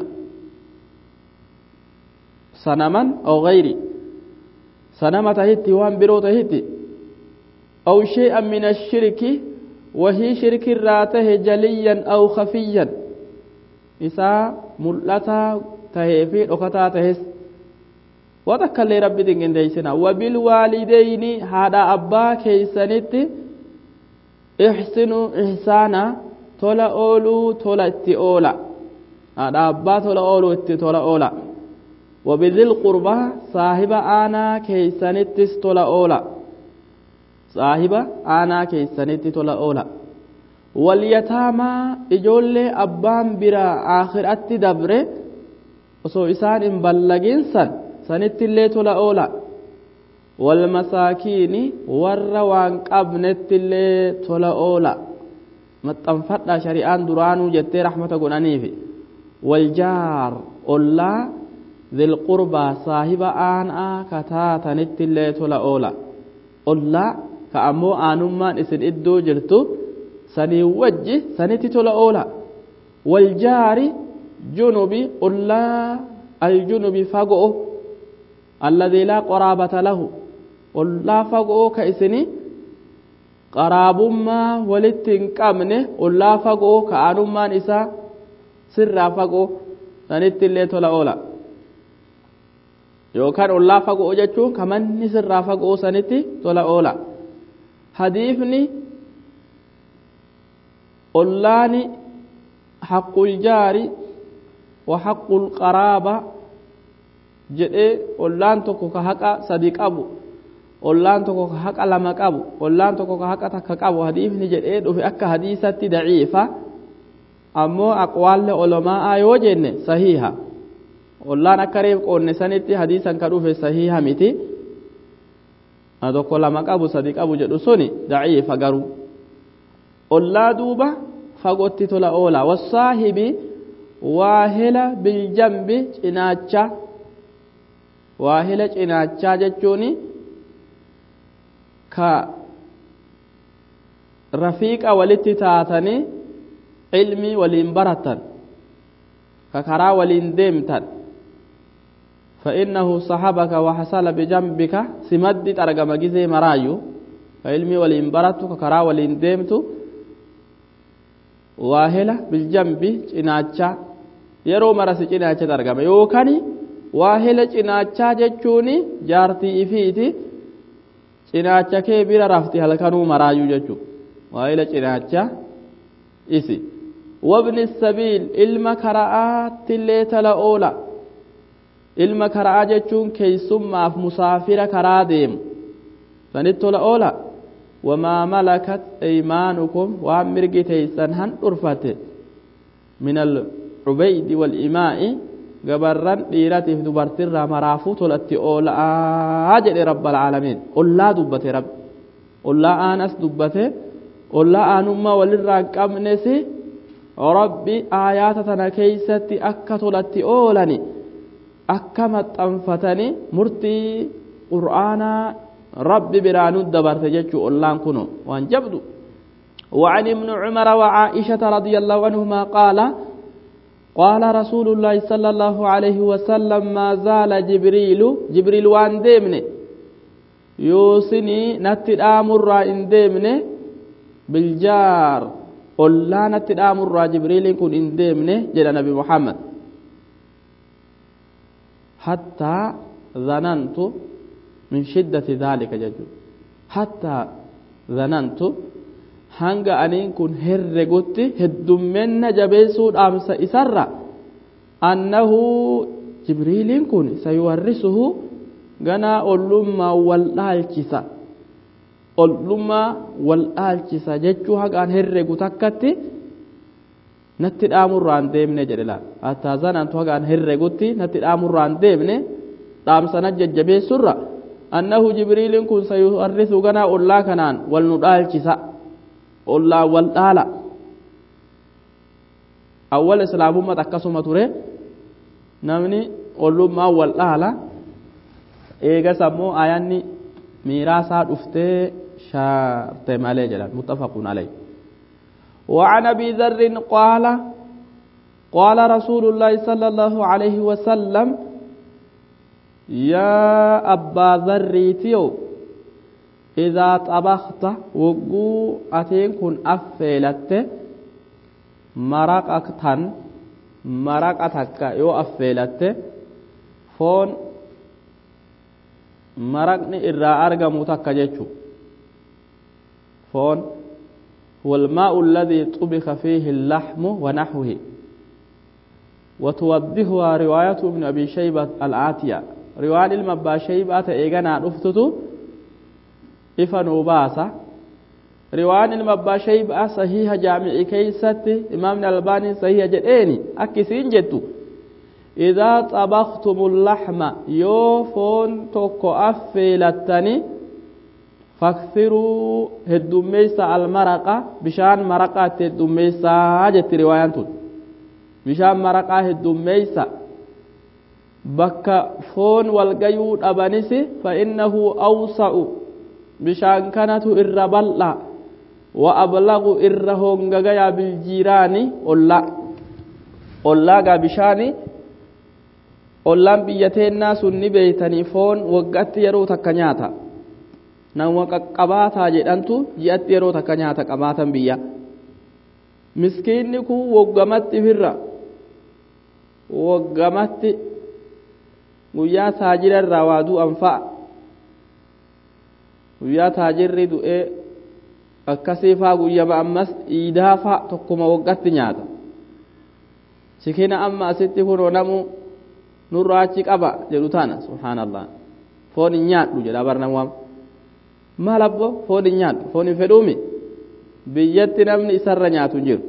سنما أو غيري سنما تهتي وان برو تهتي أو شيئا من الشرك وهي شرك راته جليا أو خفيا إسا ملتا تهفي أختا تهس watakkallee rabbi dinqindeeysina wabilwaalideyni haadha abbaa keeysanitti ixsinu ihsaana tola ooluu tola itti oola haadha abbaa tola ooluu itti tola oola wabidil qurbaa saahiba aanaa keeysanittis tola oola saahiba aanaa keeysanitti tola oola walyataamaa ijoollee abbaan biraa aakiratti dabre osoo isaan hin ballaginsan sanittillee tola oola walmasaakiini warra waan qabnettillee tola oola maxxanfadha shari'aan duraanuu jettee rahmata godhaniifi waljaar ollaa dhilqurbaa saahiba aanaa kataatanittillee tola oola ollaa ka ammoo aanummaan isin iddoo jirtu sanii wajji sanitti tola oola waljaari junubi ollaa aljunubi fagoo الذي لا قرابة له ولا فقو كإسني قراب ما ولتن قمنه ولا فقو كأنو ما نساء سر فقو سنت اللي تولا أولا yookaan ollaa fagoo jechuun kamanni sirraa fagoo sanitti tola oola hadiifni ollaani haqqul jaari wa haqqul qaraaba jedhee ollaan tokko ka haqa sadi qabu ollaan tokko ka haqa lama qabu ollaan tokko ka haqa takka qabu hadiifni jedhee dhufe akka hadiisatti daciifa ammoo aqwaalle olomaa'aa yoo jenne sahiha ollaan akka reef qoonne sanitti hadiisan ka dhufe sahiha miti tokko lama qabu sadi qabu jedhu suni daciifa garuu ollaa duuba fagootti tola oola wasaahibi waahila biljambi cinaacha waahila cinaachaa jechuun ka rafiiqa walitti taatanii ilmii waliin baratan ka karaa waliin deemtan فإنه صحبك وحصل بجنبك سمد ترجم جزي مرايو فعلمي ولين برتو ككرا ولين ديمتو واهلة بالجنب cinaacha yeroo marasi cinaacha argama yookaan waahila cinaachaa jechuun jaartii ifiiti cinaacha kee bira rafti halkanuu maraayyuu jechuudha waahila cinaachaa isi wabni sabiil ilma kara'aattillee tala oola ilma kara'aa jechuun keeysummaaf musaafira karaa deemu sanit tola oola wamaa malakat eymaanukum waan mirgi teeysan han dhurfate min alcubeydi walimaa'i gabarran dhiiratiif dubartirraa maraafuu tolatti oola'aa jedhe rabba alcaalamiin ollaa dubbate rabbi ollaa aanas dubbate ollaa aanummaa walirraa hin qabnes rabbi aayaata tana keeysatti akka tolatti oolani akka maxxanfatani murtii qur'aanaa rabbi biraanu dabarte jechuu ollaan kuno waan jabdu وعن ابن عمر وعائشة رضي الله عنهما قال قال رسول الله صلى الله عليه وسلم ما زال جبريل جبريل وان ديمني يوسني نتد آمر إن ديمني بالجار قلنا نتد آمر جبريل كن إن ديمني جل نبي محمد حتى ظننت من شدة ذلك ججو حتى ظننت hanga aniin kun herregutti heddummenna jabeessuu dhaamsa isarra annahu jibriiliin kun sayuwarrisuhu ganaa ollummaa wal dhaalchisa ollummaa wal dhaalchisa jechuu hagaan herregu takkatti natti dhaamurraan deemne jedhe laal hattaa zanantu hagaan herregutti natti dhaamurraan deemne dhaamsana jajjabeessurra annahu jibriiliin kun sayuwarrisu ganaa ollaa kanaan wal nu dhaalchisa ollaa wal dhaala awwal islaamummat akkasuma ture namni ollummaa wal dhaala eegas ammoo ayanni miiraasaa dhuftee shaarte malee jedhan muttafaqun alayh وعن ابي ذر قال قال رسول الله صلى الله عليه وسلم يا ابا ذر تيو إذا طبخت وقو أتين كن أفيلت مرق تن مرق تكا يو أفيلت فون مرقني إرى أرقم تكا جيشو فون هو الماء الذي طبخ فيه اللحم ونحوه وتوضحها رواية ابن أبي شيبة الآتية رواية المبا شيبة إيغانا رفتتو ifa nuu baasa riwaan ilma abbaa shaybaa sahiha jaami'i keeysatti imaamni albaanii sahiha jedheeni akki isiin jettu idaa xabaktumu laxma yoo foon tokko affeelattani faksiruu heddummeeysa almaraqa bishaan maraqaatti heddummeeysaa jetti riwaayaan tun bishaan maraqaa heddummeeysa bakka foon walgayuu dhabanisi fa innahu awsa'u bishaan kanatu irra bal'a wa ablagu irra hongagayaa biljiiraani olla ollaagaa bishaani ollaan biyya teennaa sun ni beeytanii foon waggatti yeroo takka nyaata nama qaqqabaataa jedhantu ji'atti yeroo takka nyaata qabaatan biyya miskiinni kun woggamatti firra woggamatti guyyaa taajira irraa waa du'an fa'a guyyaa taajirri du'ee akkasii faa guyyama ammas iidaa faa tokkuma waggatti nyaata sikina amma asitti kunoo namu nurraa achi qaba jedhu tana subhaanallah foon hin nyaadhu jedha barnamwaam maal abbo foon hin nyaadhu foon hin fedhuumi biyyatti namni isarra nyaatu hin jiru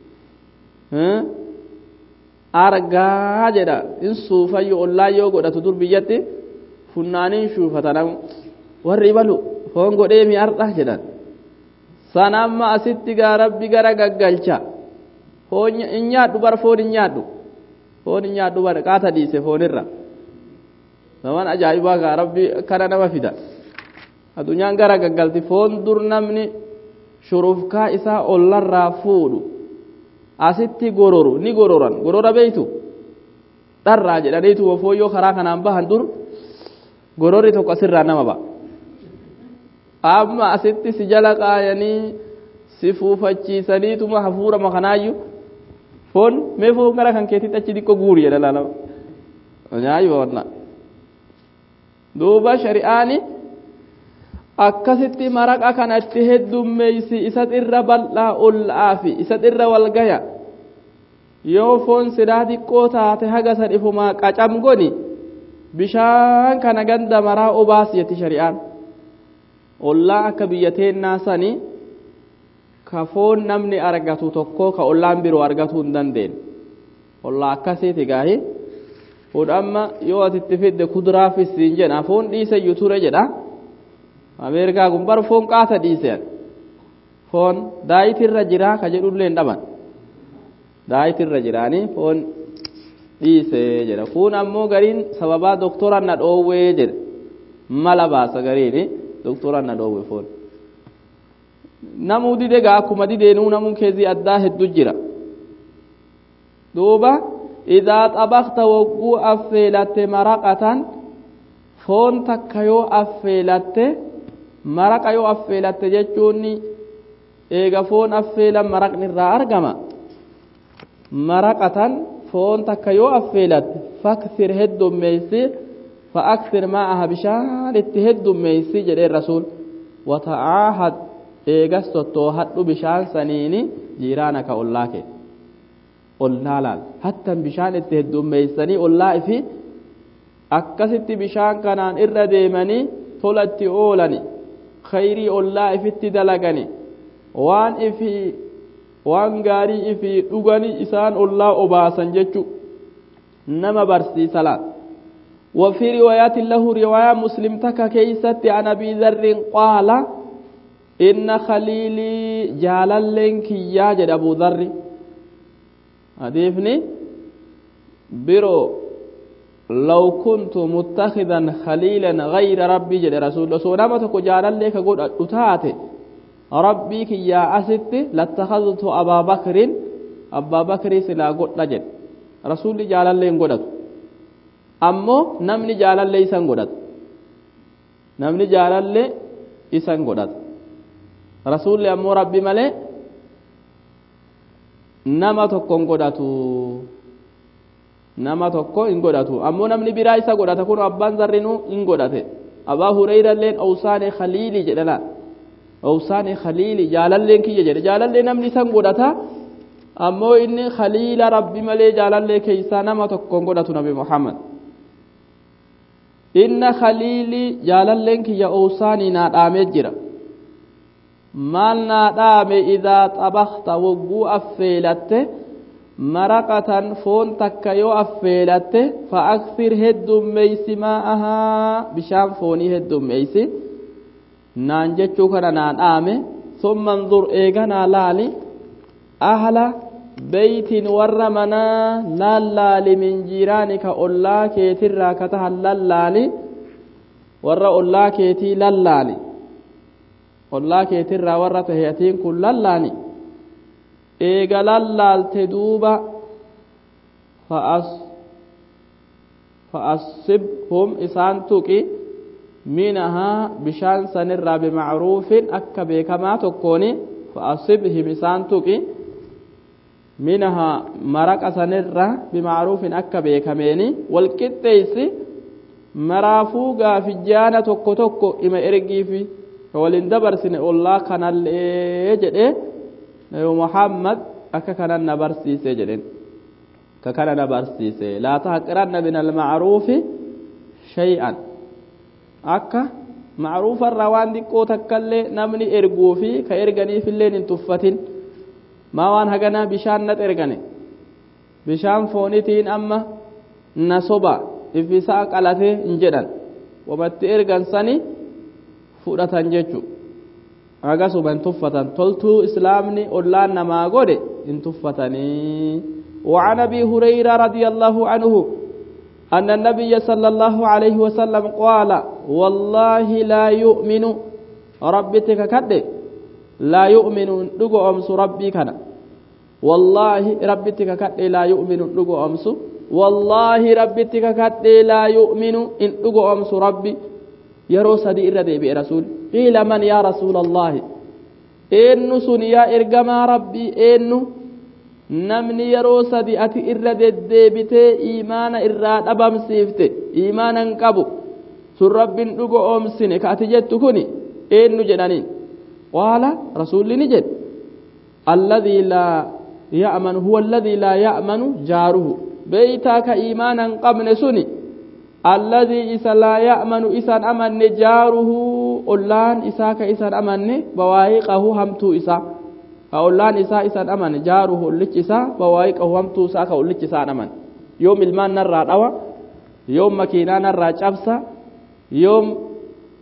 argaa jedha in suufayyo ollaa yoo godhatu dur biyyatti funnaaniin shuufata namu warri ibalu foon godhee mi ardha jedhan san amma asitti gaa rabbi gara gaggalcha foon hin nyaadhu bar foon hin nyaadhu foon hin nyaadhu bar qaata dhiise foonirra naman ajaa'ibaa gaa rabbi kana nama fida addunyaan gara gaggalti foon dur namni shurufkaa isaa ollarraa fuudhu asitti gororu ni gororan gorora beeytu dharraa jedhaniitu fooyyoo karaa kanaan bahan dur gororri tokko asirraa nama ba'a amma asitti si jala qaayanii si fuufachiisaniituma hafuurama kanaayyuu foon mee foon gara kan keetitti achi xiqqoo guuri jedha laalama nyaayu wanna duuba shari'aani akkasitti maraqa kanatti heddummeeysi isat irra bal'aa olla'aafi isat irra walgaya yoo foon sidaa xiqqoo taate haga san ifumaa qacam goni bishaan kana ganda maraa obaas jetti shari'aan ollaa akka biyya teennaa sani ka foon namni argatu tokko ka ollaan biroo argatuu hin dandeenye ollaa akkasiiti gaahi kun amma yoo atitti fidde kuduraafis siin jedha foon dhiisayyuu ture jedha ameerikaa kun bar foon qaata dhiiseen foon daayitirra jiraa ka jedhullee hin dhaban daayitirra jiraanii foon dhiisee jedha kun ammoo gariin sababaa doktoran na dhoowwee jedhe mala baasa gariini doktoran na dhoowwe foon namuu dide gaa akkuma dideenuu namuun keezii addaa heddu jira duuba idaa xabaqta wogguu affeelatte maraqatan foon takka yoo affeelatte maraqa yoo affeelatte jechuun eega foon affeelan maraqni irraa argama maraqatan foon takka yoo affeelatte faksir heddummeeysi fa'aksir maa'aha bishaan itti heddummeeysi jedhee rasuul wata'aahad eegas tottoohadhu bishaan saniini jiiraanaka ollaa kee ollaa laal hattan bishaan itti heddummeeysanii ollaa ifi akkasitti bishaan kanaan irra deemanii tolatti oolani khayrii ollaa ifitti dalagani waan ifi waan gaarii ifi dhugani isaan ollaa obaasan jechu nama barsiisa laal وفي روايات له رواية مسلم تكا كيست عن أبي ذر قال إن خليلي جاللين كياجد أبو ذر أديفني برو لو كنت متخذا خليلا غير ربي جد رسول الله سونما تكو جاللين كقول أتاتي ربي كيا أست لاتخذت أبا بكر أبا بكر سلا قد نجد رسول جاللين قدت ammoo namni jaalallee isan godhata namni jaalallee isan godhata rasuulli ammoo rabbi malee nama tokko hin godhatu nama tokko hin godhatu ammoo namni biraa isa godhata kun abbaan zarrinuu hin godhate abaa hureyrailleen owsaane khaliili jedhana owsaane khaliili jaalalleen kiyya jedhe jaalallee namni isan godhata ammoo inni khaliila rabbi malee jaalallee keeysaa nama tokko hin godhatu nabi muhammad inna khaliilii jaalalleen kiyya owsaanii naa dhaamee jira maal naa dhaame idaa xabakta wogguu affeelatte maraqatan foon takka yoo affeelatte fa aksir heddummeeysi maa'ahaa bishaan foonii heddummeeysi naan jechuu kana naa dhaame summa anzur eeganaa laali ahla beytin warra manaa lallaali min jiiraanika ollaa keetirraa ka tahan lallaali warra ollaa keetii lallaali ollaa keetirraa warra tahe atiin kun lallaani eega lallaalte duuba fa'asibhum isaan tuqi minahaa bishaan sanirraa bimacruufin akka beekamaa tokkooni fa'asibhim isaan tuqi minahaa maraqa sanirra bimacruufin akka beekameeni walqixxeeysi maraafuu gaafijjaana tokko tokko ima ergiifi ka walin dabarsine ollaa kanallee jedhe nabi muhammad akka kanan na barsiise jedhen ka kana na barsiise laa tahqiranna min almacruufi shay'an akka macruufarraa waan xiqqoo takkallee namni erguufi ka erganiifilleen hin tuffatin maa waan haganaa bishaan nat ergane bishaan foonitiin amma na soba ifisaa qalatee hin jedhan wamatti ergan sani fudhatan jechu agasuma hin tuffatan toltuu islaamni ollaan namaa godhe hin tuffatanii وعن ابي هريره رضي الله عنه ان النبي صلى الله عليه وسلم قال والله لا يؤمن ربتك كده لا يؤمن دغو امس ربي كان والله ربتك كده لا يؤمن دغو امس والله ربتك كده لا يؤمن ان دغو امس ربي yeroo sadi irra deebi'e rasuul qiila man yaa rasuula allaahi eennu sun yaa ergamaa rabbii eennu namni yeroo sadi ati irra deddeebitee iimaana irraa dhabamsiifte iimaana hin qabu sun rabbiin dhugo oomsine ka ati jettu kuni eennu jedhaniin qaala rasuulli ni jedhe alladii laa ya'manu huwa alladii laa ya'manu jaaruhu beeytaa ka iimaana hin qabne suni الذي إسا لا يأمن إسان أمن جاره أولان إسا كإسان أمن بوايقه همتو إسا أولان إسا إسان أمن جاره اللج إسا بوايقه همتو إسا كأولج إسا أمن يوم المان نرى دوا يوم مكينا نرى جبسا يوم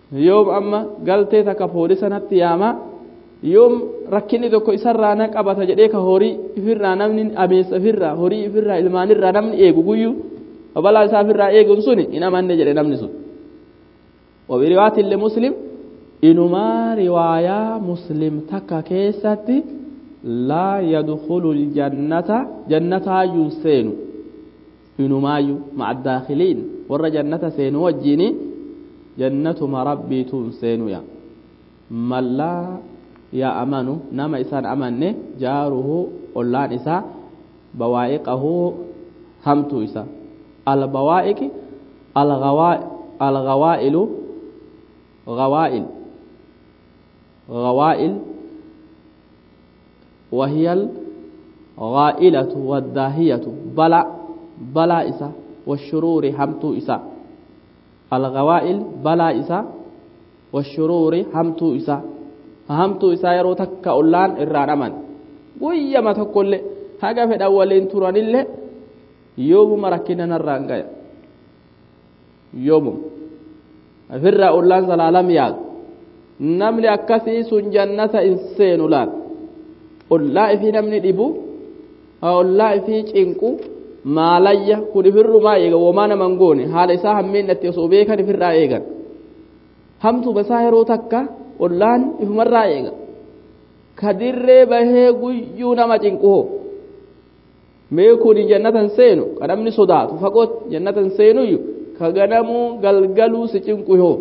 yoom amma galtee takka poolisanatti yaama yoom rakkinni tokko isarraa na qabata jedhee ka horii ifirraa namni ameessa ifirraa horii ifirraa ilmaanirraa namni eegu guyyuu balaa isaa ifirraa eeguun suni hin amanne jedhe namni sun wabiriwaatillee muslim inumaa riwaayaa muslim takka keessatti laa yadkhulu ljannata jannataayyuun seenu inumaayyuu maca daakhiliin warra jannata seenu wajjiini jannatuma rabbiituun seenuya mallaa yaa amanu nama isaan amanne jaaruhu ollaan isaa bawaa'iqahu hamtuu isa albawaa'iqi algawaa'ilu gawaa'il غوائل وهي الغائلة والداهية بلا بلا إسا والشرور همتو إسا الغوائل بلا إسا والشرور همتو إسا همتو إسا يرو تكا أولان إران أمان ويما تقول haga fedhan waliin turanillee yoomuma rakkina narraan gaya yoomum ofirraa ollaan zalaalam yaadu namni akkasii sun jannata hin seenu laal ollaa ifii namni dhibu ollaa ifii cinqu maalayya kun ifirrumaa eega womaa naman goone haala isaa hammeenatti osoo beekan ifirraa eegan hamtu basaa yeroo takka ollaan ifumarraa eega ka dirree bahee guyyuu nama cinquhoo mee kun jannatan seenu ka namni sodaatu faqoot jannatan seenuyyu ka ganamuu galgaluu si cinquhoo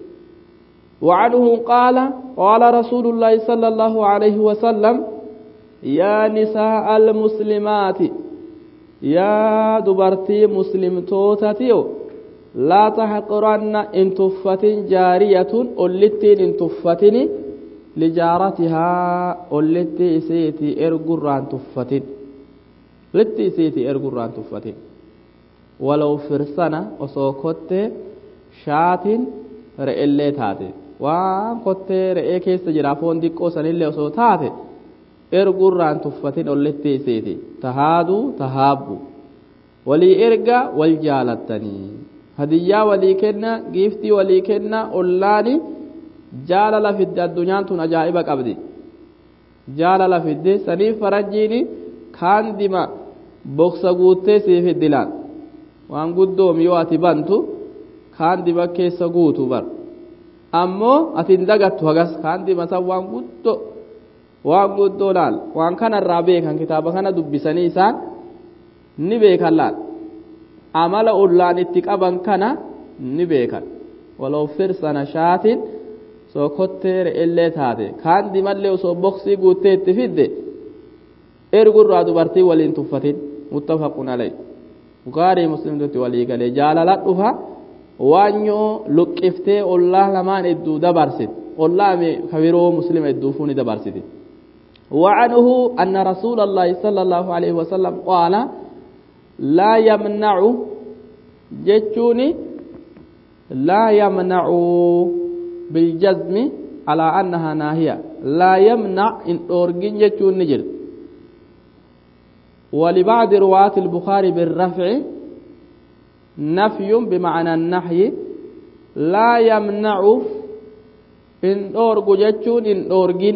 وعنه قال قال رسول الله صلى الله عليه وسلم يا نساء المسلمات يا دبرتي مسلم توتتيو لا تحقرن إن تفت جارية أولتين إن تفتني لجارتها أولتي سيتي إرقران تفتن لتي سيتي إرقران تفتن ولو فرسنة وسوكت شات رئيلي تاتي waan kottee re'ee keessa jira foon xiqqoo sanillee osoo taate ergurraan tuffatin olletti iseeti tahaaduu tahaabbu walii erga wal jaalattanii hadiyyaa walii kenna giiftii walii kenna ollaani jaalala fidde addunyaan tun ajaa'iba qabdi jaalala fidde saniif faranjiini kaan dima boksa guuttee sii fiddilaan waan guddoomi yoo ati bantu kaan dima keessa guutu bar ammoo ati hin dagattu hagas kaan dimatan waan guddoo waan guddoo laal waan kanarraa beekan kitaaba kana dubbisanii isaan ni beekan laal amala ollaan itti qaban kana ni beekan waloo firsana shaatin soo kottee re'ellee taate kaan dimallee osoo boksii guuttee itti fidde ergurraa dubartii waliin tuffatin muttafaqun alay bukaarii muslimtutti walii galee jaalala dhufa waanyoo luqqiftee ollaa lamaan hedduu dabarsit ollaa kabiroo muslima hedduu fuuni dabarsiti وعنه أن رسول الله صلى الله عليه وسلم قال لا يمنع جتوني لا يمنع بالجزم على أنها ناهية لا يمنع إن أورجين جتون نجر ولبعض رواة البخاري بالرفع نفي بمعنى النحي لا يمنع إن أورج جتون إن أورجين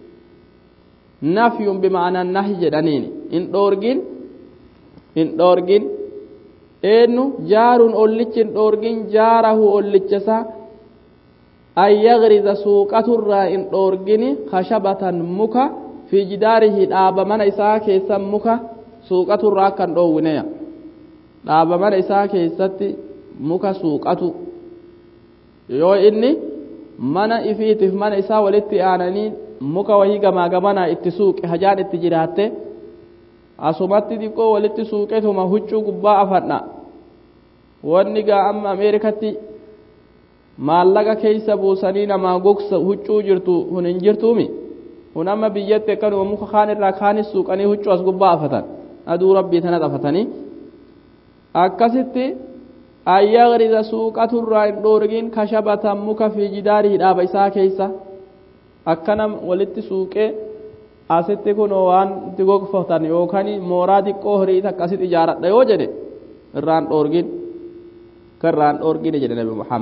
نفي بمعنى النهي جدانين إن أورجين إن أورجين eenyu jaaruun ollichi hin dhoorgin jaarahu ollichasa an yagriza suuqaturraa hin dhoorgini kashabatan muka fi jidaarihi dhaaba mana isaa keessan muka suuqaturraa akka hin dhoowwineya dhaaba mana isaa keessatti muka suuqatu yoo inni mana ifiitiif mana isaa walitti aananii muka wahii gamaa gamanaa itti suuqe hajaan itti jiraatte asumatti xiqqoo walitti suuqetuma huccuu gubbaa afadha wanni gaa amma ameerikatti maallaqa keeysa buusanii namaa gogsa huccuu jirtu hun hin jirtuumi kun amma biyyatti akkanuma muka kaan irraa kaanis suuqanii huccuu as gubbaa afatan aduu rabbii tanat afatanii akkasitti ayyagriza suuqaturraa hin dhoorgin kashabatan muka fi jidaarii dhaaba isaa keeysa akkana walitti suuqee asitti kun waan itti gogfatan yookaan mooraa xiqqoo horii akkasitti ijaaradha yoo jedhe irraan dhoorgin kan irraan dhoorgine jedhe nabi muhammad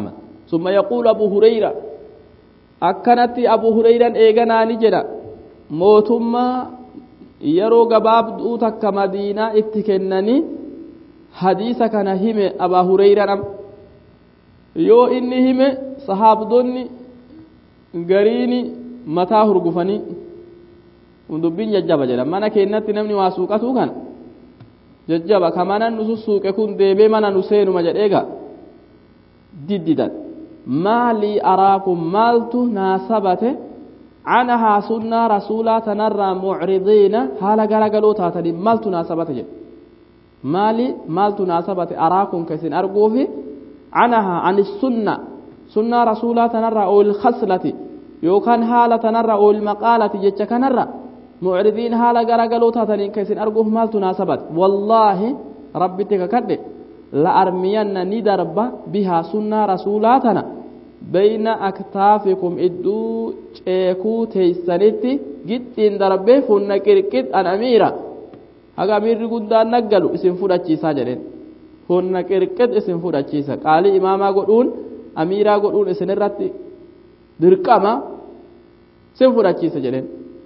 ثم يقول أبو هريرة أكنت أبو هريرة إيغانا نجرا موتما yeroo gabaabduu takka madiinaa itti kennanii hadiisa kana hime abaa hureyradham yoo inni hime sahaabdonni gariini mataa hurgufanii dubbiin jajjaba jedha mana keennatti namni waa suuqatuu kana jajjaba ka mana nu sussuuqe kun deebee mana nu seenuma jedheega diddidan maalii araakum maaltu naasabate عنها سنة رسولا تنرى معرضين حال غرغلو تاتني مال تناسبت جد مالي مال تناسبت أراكم كسن أرقوفي عنها عن السنة سنة رسولا تنرى أو الخصلة يوكان حالة تنرى أو المقالة جتش كنرى معرضين حال غرغلو تاتني كسن أرقوف مال تناسبت والله ربي تككد لأرمين ندرب بها سنة رسولاتنا bayna aktaafikum idduu ceekuu teeysanitti gixxiin darbee funna qirqid an amiira haga amiirri guddaan naggalu isin fudhachiisaa jedheen funna qirqid isin fudhachiisa qaalii imaamaa godhuun amiiraa godhuun isin irratti dirqama isin fudhachiisa jedheen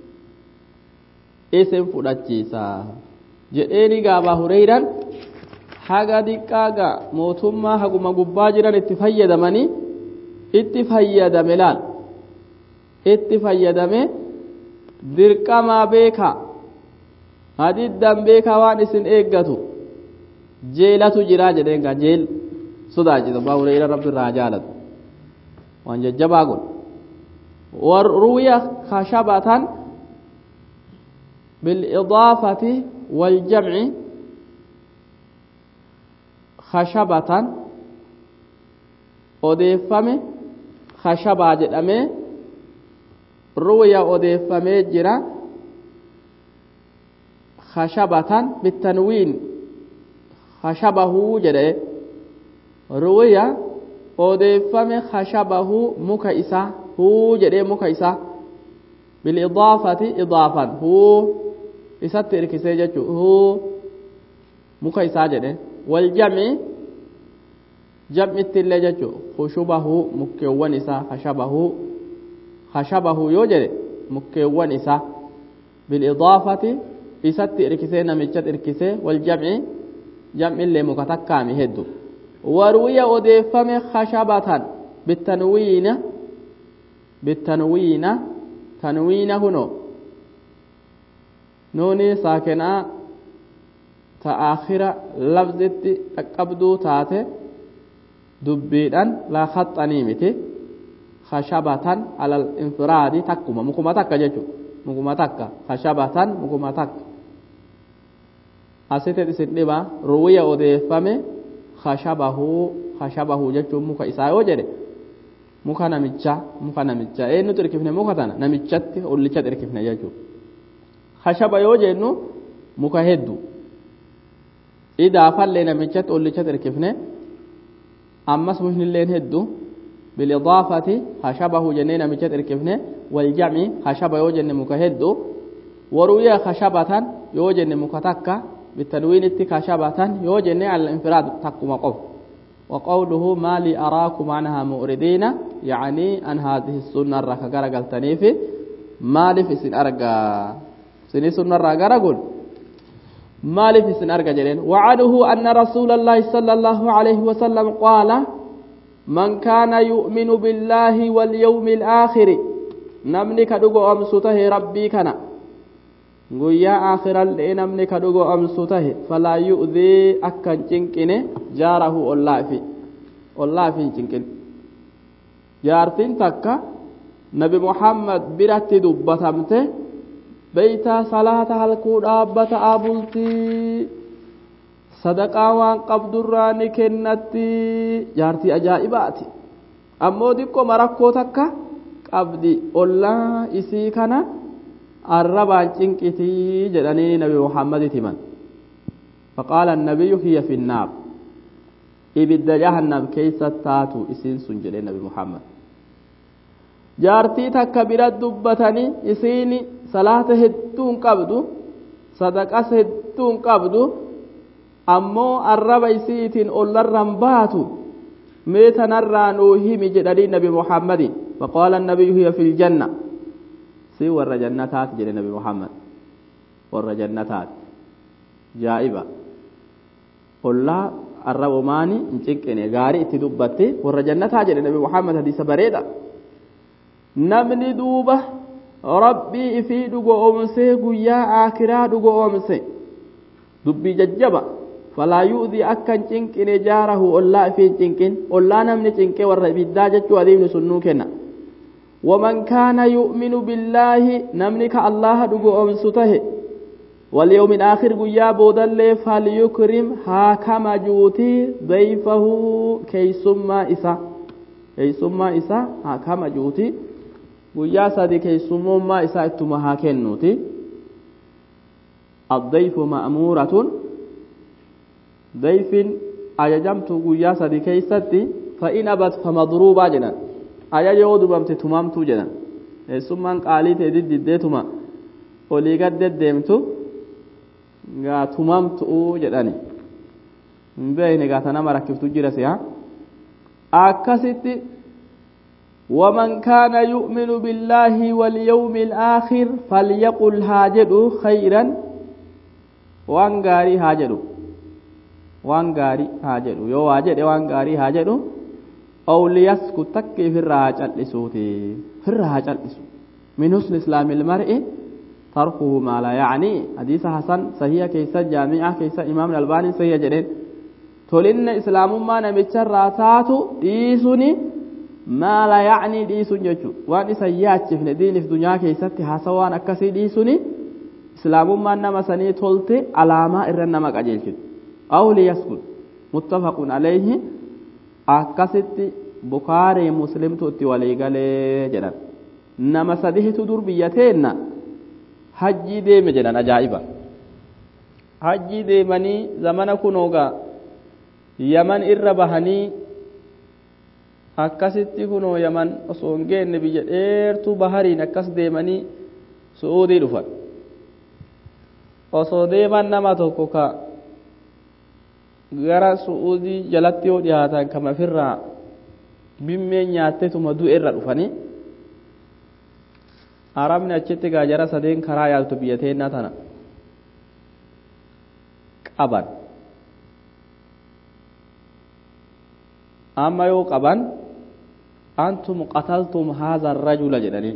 isin fudhachiisa jedheeni gaabaa hureyran haga diqqaaga mootummaa haguma gubbaa jiran itti fayyadamanii itti fayyadame laal itti fayyadame dirqamaa beeka hadiddan beeka waan isin eeggatu jeelatu jiraa jedheen gaa jeel sodaachisa abbaa hureyra rabbi irraa jaalatu waan jajjabaa kun warruya khashabatan بالإضافة والجمع خشبة odeeffame khashabaa jedhamee ruuya odeeffamee jira khashabatan bitanwiin khashabahuu jedhe ruuya odeeffame khashabahuu muka isaa huu jedhee muka isaa bilidaafati idaafan huu isatti irkisee jechuu huu muka isaa jedhe waljamci jam'itti illee jechuun khushubahu mukkeewwan isaa khashabahu khashabahu yoo jedhe mukkeewwan isaa bilidaafati isatti irkisee namichatti irkisee wal jam'i jam'i illee muka takkaami heddu warwiya odeeffame khashabatan bitanwiina bitanwiina tanwiina kuno nuuni saakenaa ta aakhira lafzitti dhaqqabduu taate dubbiidhaan laa khaxanii miti khashabatan alal infiraadi takkuma mukuma takka jechuudha mukuma takka khashabatan mukuma takka asitti isin dhiba ruwiya odeeffame khashabahuu khashabahuu jechuun muka isaa yoo jedhe muka namicha muka namicha eenyutu irkifne muka tana namichatti ollichatti irkifne jechuudha khashaba yoo jennu muka hedduu idaafallee namichatti ollichatti irkifne ammas muknilleen hedduu bilidaafati khashabahu jennee namichatti irkifne waljam'i khashaba yoo jenne muka hedduu waruyaa khashabatan yoo jenne muka takka bitanwiinitti khashabatan yoo jenne al infiraad takkuma qof وقوله ما لي أراكم عنها مؤردين يعني أن هذه السنة الركا قرقلتني في ما لي في سن أرقى سن سنة الركا قرقل ما لي في سن أرقى جلين وعده أن رسول الله صلى الله عليه وسلم قال من كان يؤمن بالله واليوم الآخر نمني كدوغو أمسوته ربي كان guyyaa akhirallee namni ka dhugo amsu tahe falaa yu'dii akka hin cinqine jaarahu ollaafi ollaafi hin cinqin jaartiin takka nabi muhammad biratti dubbatamte beeytaa salaata halkuu dhaabbataa bultii sadaqaa waan qabdurraa ni kennatti jaartii ajaa'ibaati ammoo diqqoo rakkoo takka qabdi ollaa isii kana arrabaan cinqitii jedhanii nabi muhammaditti himan faqaala annabiyyu hiya fi nnaar ibidda jahannam keessa taatu isiin sun jedhee nabi muhammad jaartii takka bira dubbatanii isiin salaata hedduun qabdu sadaqas hedduun qabdu ammoo arraba isiitiin ollarran baatu ميت نرى نوهي مجدري نبي محمد فقال النبي هي في الجنة سي ور جنتات جل نبي محمد ور جنتات جائبة قل الرب ماني انشكني غاري اتدبتي ور جنتات جل نبي محمد حديث بريدة نمني دوبة ربي في دقو أمسي قيا آكرا دقو أمسي دبي ججبة فلا يؤذي أكن چنكن جاره ألا في چنكن ألا نمني چنك ور بدا جچو أديم سنوكنا ومن كان يؤمن بالله نمنك الله دقو أمسته واليوم الآخر قيا بودل فليكرم هاكم جوتي ضيفه كيسما إسا كيسما إسا هاكم جوتي قيا سادي كيسمما إسا اتما هاكنوتي الضيف مأمورة dayfin ajajamtu guyyaa sadi keeysatti fa'in abat famadruubaa jedhan ajaja yoo dubamte tumamtuu jedhan eessummaan qaalii ta'e diddiddeetuma olii gad deddeemtu gaa tumamtu'uu jedhani hin beekne gaata nama rakkiftu jira si'a akkasitti ومن كان يؤمن بالله واليوم الآخر فليقل هاجد خيرا وان غاري هاجدو waan gaarii haa jedhu yoo waa jedhe waan gaarii haa jedhu awliyasku takka ifirraa haa cal'isuuti firra haa cal'isu min husni islaamil mar'i tarkuhu maa laa yacnii hadiisa hasan sahiha keessa jaami'a keessa imaamni albaaniin sahiha jedheen tolinna islaamummaa namicharraa taatu dhiisuni maa laa yacnii dhiisun jechu waan isa yaachifne diinif dunyaa keessatti haasa waan akkasii dhiisuni islaamummaan nama sanii tolte alaamaa irra nama qajeelchitu أو ليسكت متفق عليه أكست بخاري مسلم تؤتي وليقال جدا نما سده تدور بيتين حجي ديم جدا أجائبا حجي ديمني زمن كنوغا يمن إربهني akkasitti kunoo yaman osoo hin geenne biyya dheertuu bahariin akkas deemanii su'uudii dhufan osoo deeman nama tokko ka gara su'uudii jalatti yoo dhiyaatan kama ofirraa bimmee nyaatteetuma du'e irra dhufanii arabni achitti gaajara sadeen karaa yaaltu biyya teennaa tana qaban amma yoo qaban antum qataltum haadha rajula jedhaniin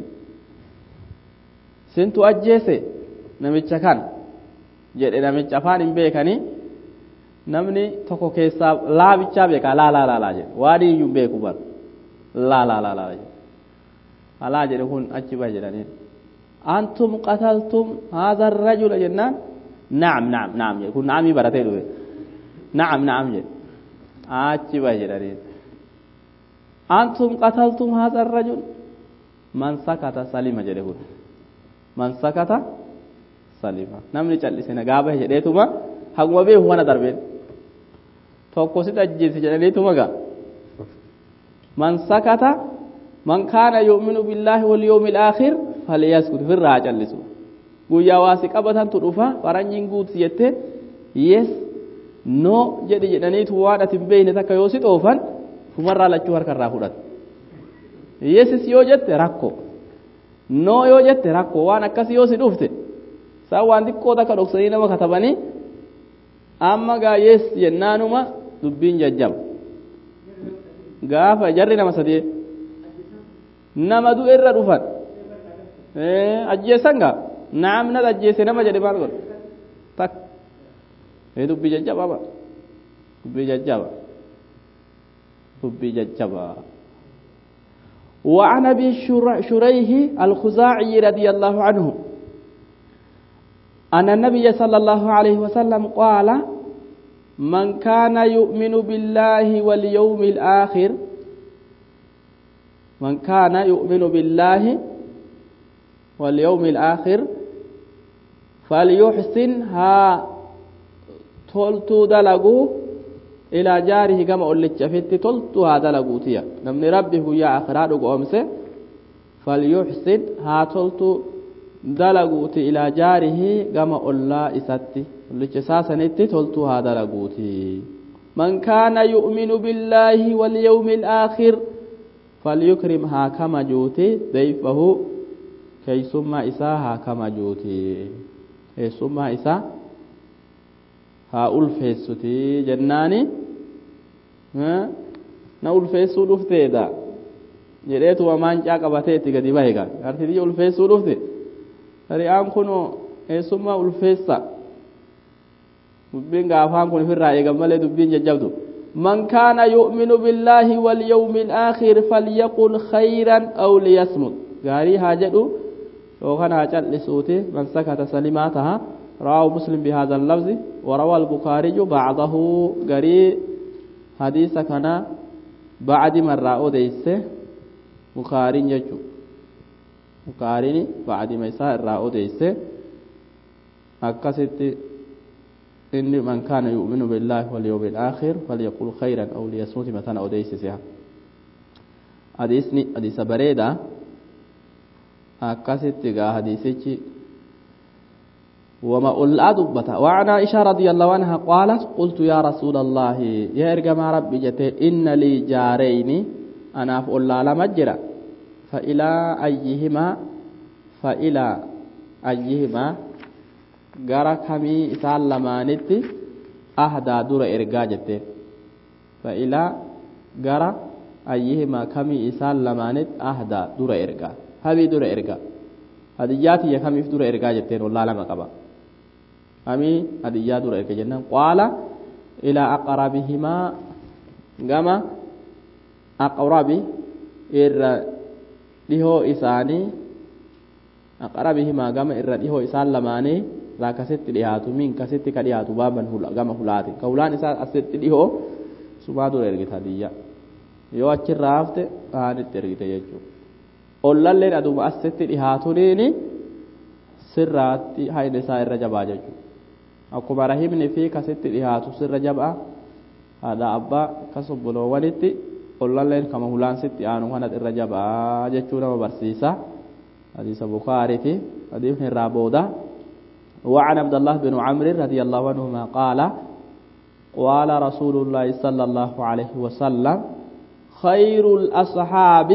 sintu ajjeese namicha kan jedhe namicha afaan hin beekanii namni tokko keessaa laabichaa beeka laa laa laa laa jedhe waan iyyuu beeku bar laa laa laa laa jedhe alaa jedhe kun achi bahe jedhaniin antum qataltum haadha rajula jennaan naam naam naam jedhe kun naamii baratee dhufe naam naam jedhe achi bahe jedhaniin antum qataltum haadha rajul man sakata salima jedhe kun man sakata salima namni cal'ise nagaa bahe jedheetuma haguma beeku kana darbeen tokko si ajjeese jedhaniituma gaa man sakata man kaana yu'minu billaahi wal yawmil aakhir falyaskut firraa haa callisu guyyaa waa si qabatantu dhufa faranjiin guutu jettee yes no jedhi jedhaniitu waan ati hin beekne takka yoo si xoofan fumarraa lachuu harkarraa fudhata yesis yoo jette rakko no yoo jette rakko waan akkas yoo si dhufte isaan waan xiqqoo takka dhoksanii nama katabanii amma gaa yes jennaanuma dubbiin jajjaba gaafa jarri nama sadee nama du'e irra dhufan ajjeessan gaa naam na ajjeese nama jedhe maal godhe tak dubbii jajjaba ba dubbii jajjaba dubbii jajjaba وعن ابي شريح الخزاعي رضي الله عنه أن النبي صلى الله عليه وسلم قال من كان يؤمن بالله واليوم الآخر من كان يؤمن بالله واليوم الآخر فليحسنها تلتو دلقو إلى جاره كما أولت شفت تلتو هذا دلقوتيا نمن ربه يا أخراد قومسه فليحسن ها تلتو dalaguuti ilaa jaarihi gama ollaa isatti ollicha isaa sanitti toltuu haa dalaguuti من كان يؤمن بالله واليوم الآخر فليكرم هاكما جوتي ضيفه كي ثم إسا هاكما جوتي كي ثم إسا ها ألفيستي جناني ها na ulfeessuu dhufteedha jedheetu maancaa qabateetti gadi bahe gaa artidiyya ulfeessuu dhufte ri'aan kun eessummaa ulfeessa dubbiin gaafaan kun ofirraa eegan malee dubbiin jajjabdu man kaana yu'minu billaahi walyawmi alaakhir falyaqul khayran aw liyasmut gaarii haa jedhu yookaan haa cal'isuuti man sakata salimaa taha رواه مسلم بهذا اللفظ وروى البخاري بعضه غري حديث كان بعد مرة أوديس بخاري يجو بخاري بعد ما يسار أوديس أكست إن من كان يؤمن بالله واليوم الآخر فليقول خيرا أو ليصمت مثلا أوديس سيها حديثني حديث بريدة أكست حديثي وما أولى دبتا وعن عائشة رضي الله عنها قالت قلت يا رسول الله يا إرجم ربي جت إن لي جارين أنا فأولى لمجرى فإلى أيهما فإلى أيهما gara kamii isaan lamaanitti ahdaa dura ergaa jette fa'ilaa gara ayyihimaa kamii isaan lamaanitti ahdaa dura ergaa habii dura ergaa hadiyyaa tiyya kamiif dura ergaa jetteen wallaa lama qaba kamii hadiyyaa dura erga jennaan qaala ilaa aqrabihimaa gama aqrabi irra dhihoo isaanii aqrabihimaa gama irra dhihoo isaan lamaanii irraa kasitti dhiyaatu min kasitti ka dhiyaatu baaban gama hulaati ka hulaan isaa asitti dhihoo sumaa dura ergita hadiyyaa yoo achirraa hafte haanitti ergite jechuudha ollalleen aduma asitti dhihaatuniini sirraatti hayna isaa irra jabaa jechuudha akkuma rahimni fi kasitti dhihaatu sirra jabaa haadha abbaa kas obboloowwanitti ollalleen kama hulaan sitti aanu kanat irra jabaa jechuu nama barsiisa hadiisa bukaariti hadiifni irraa booda وعن عبد الله بن عمرو رضي الله عنهما قال قال رسول الله صلى الله عليه وسلم خير الأصحاب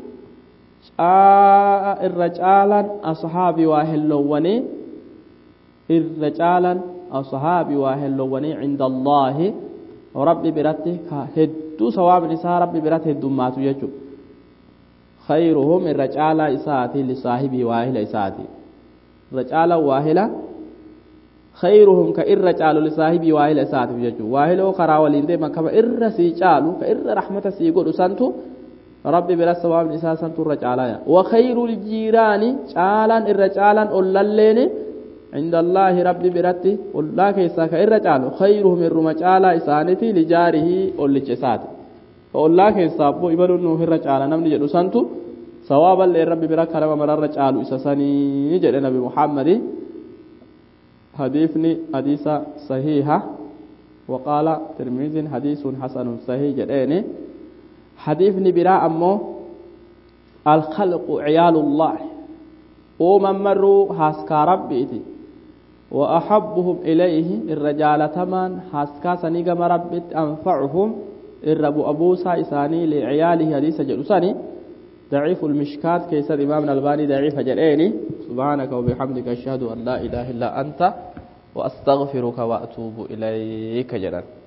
irra caalan ashaabii waa hellowwanii irra caalan ashaabii waa hellowwanii cinda allaahi rabbi biratti ka hedduu sawaabin isaa rabbi biratti heddummaatu jechu khayruhum irra caalaa isaati lisaahibii waahila isaati irra caalan waahila khayruhum ka irra caalu lisaahibii waahila isaatiif jechu waahiloo karaa waliin deeman kama irra sii caalu ka irra rahmata sii godhu santu rabbi bira sawaabni isaa santu irra caalaya وخير الجيران caalan irra caalan ollalleen عند الله ربي برتي الله كيسا كإرى caalu خيرهم الرما caalaa isaaniti لجاره olliche isaati الله كيسا أبو إبلو نوه irra caala namni jedhu santu sawaaba illee rabbi bira kanama mararra caalu isa sanii jedhe nabi muhammadi حديثني حديث صحيحة وقال ترمذي حديث حسن صحيح جديني حديثني براء أمو الخلق عيال الله ومن مروا هاسكا ربيتي وأحبهم إليه الرجال تمان هاسكا سنيقم ربيت أنفعهم الرب أبو سايساني لعياله حديث جلساني ضعيف المشكات كيس الإمام الألباني ضعيف جليني سبحانك وبحمدك أشهد أن لا إله إلا أنت وأستغفرك وأتوب إليك جلال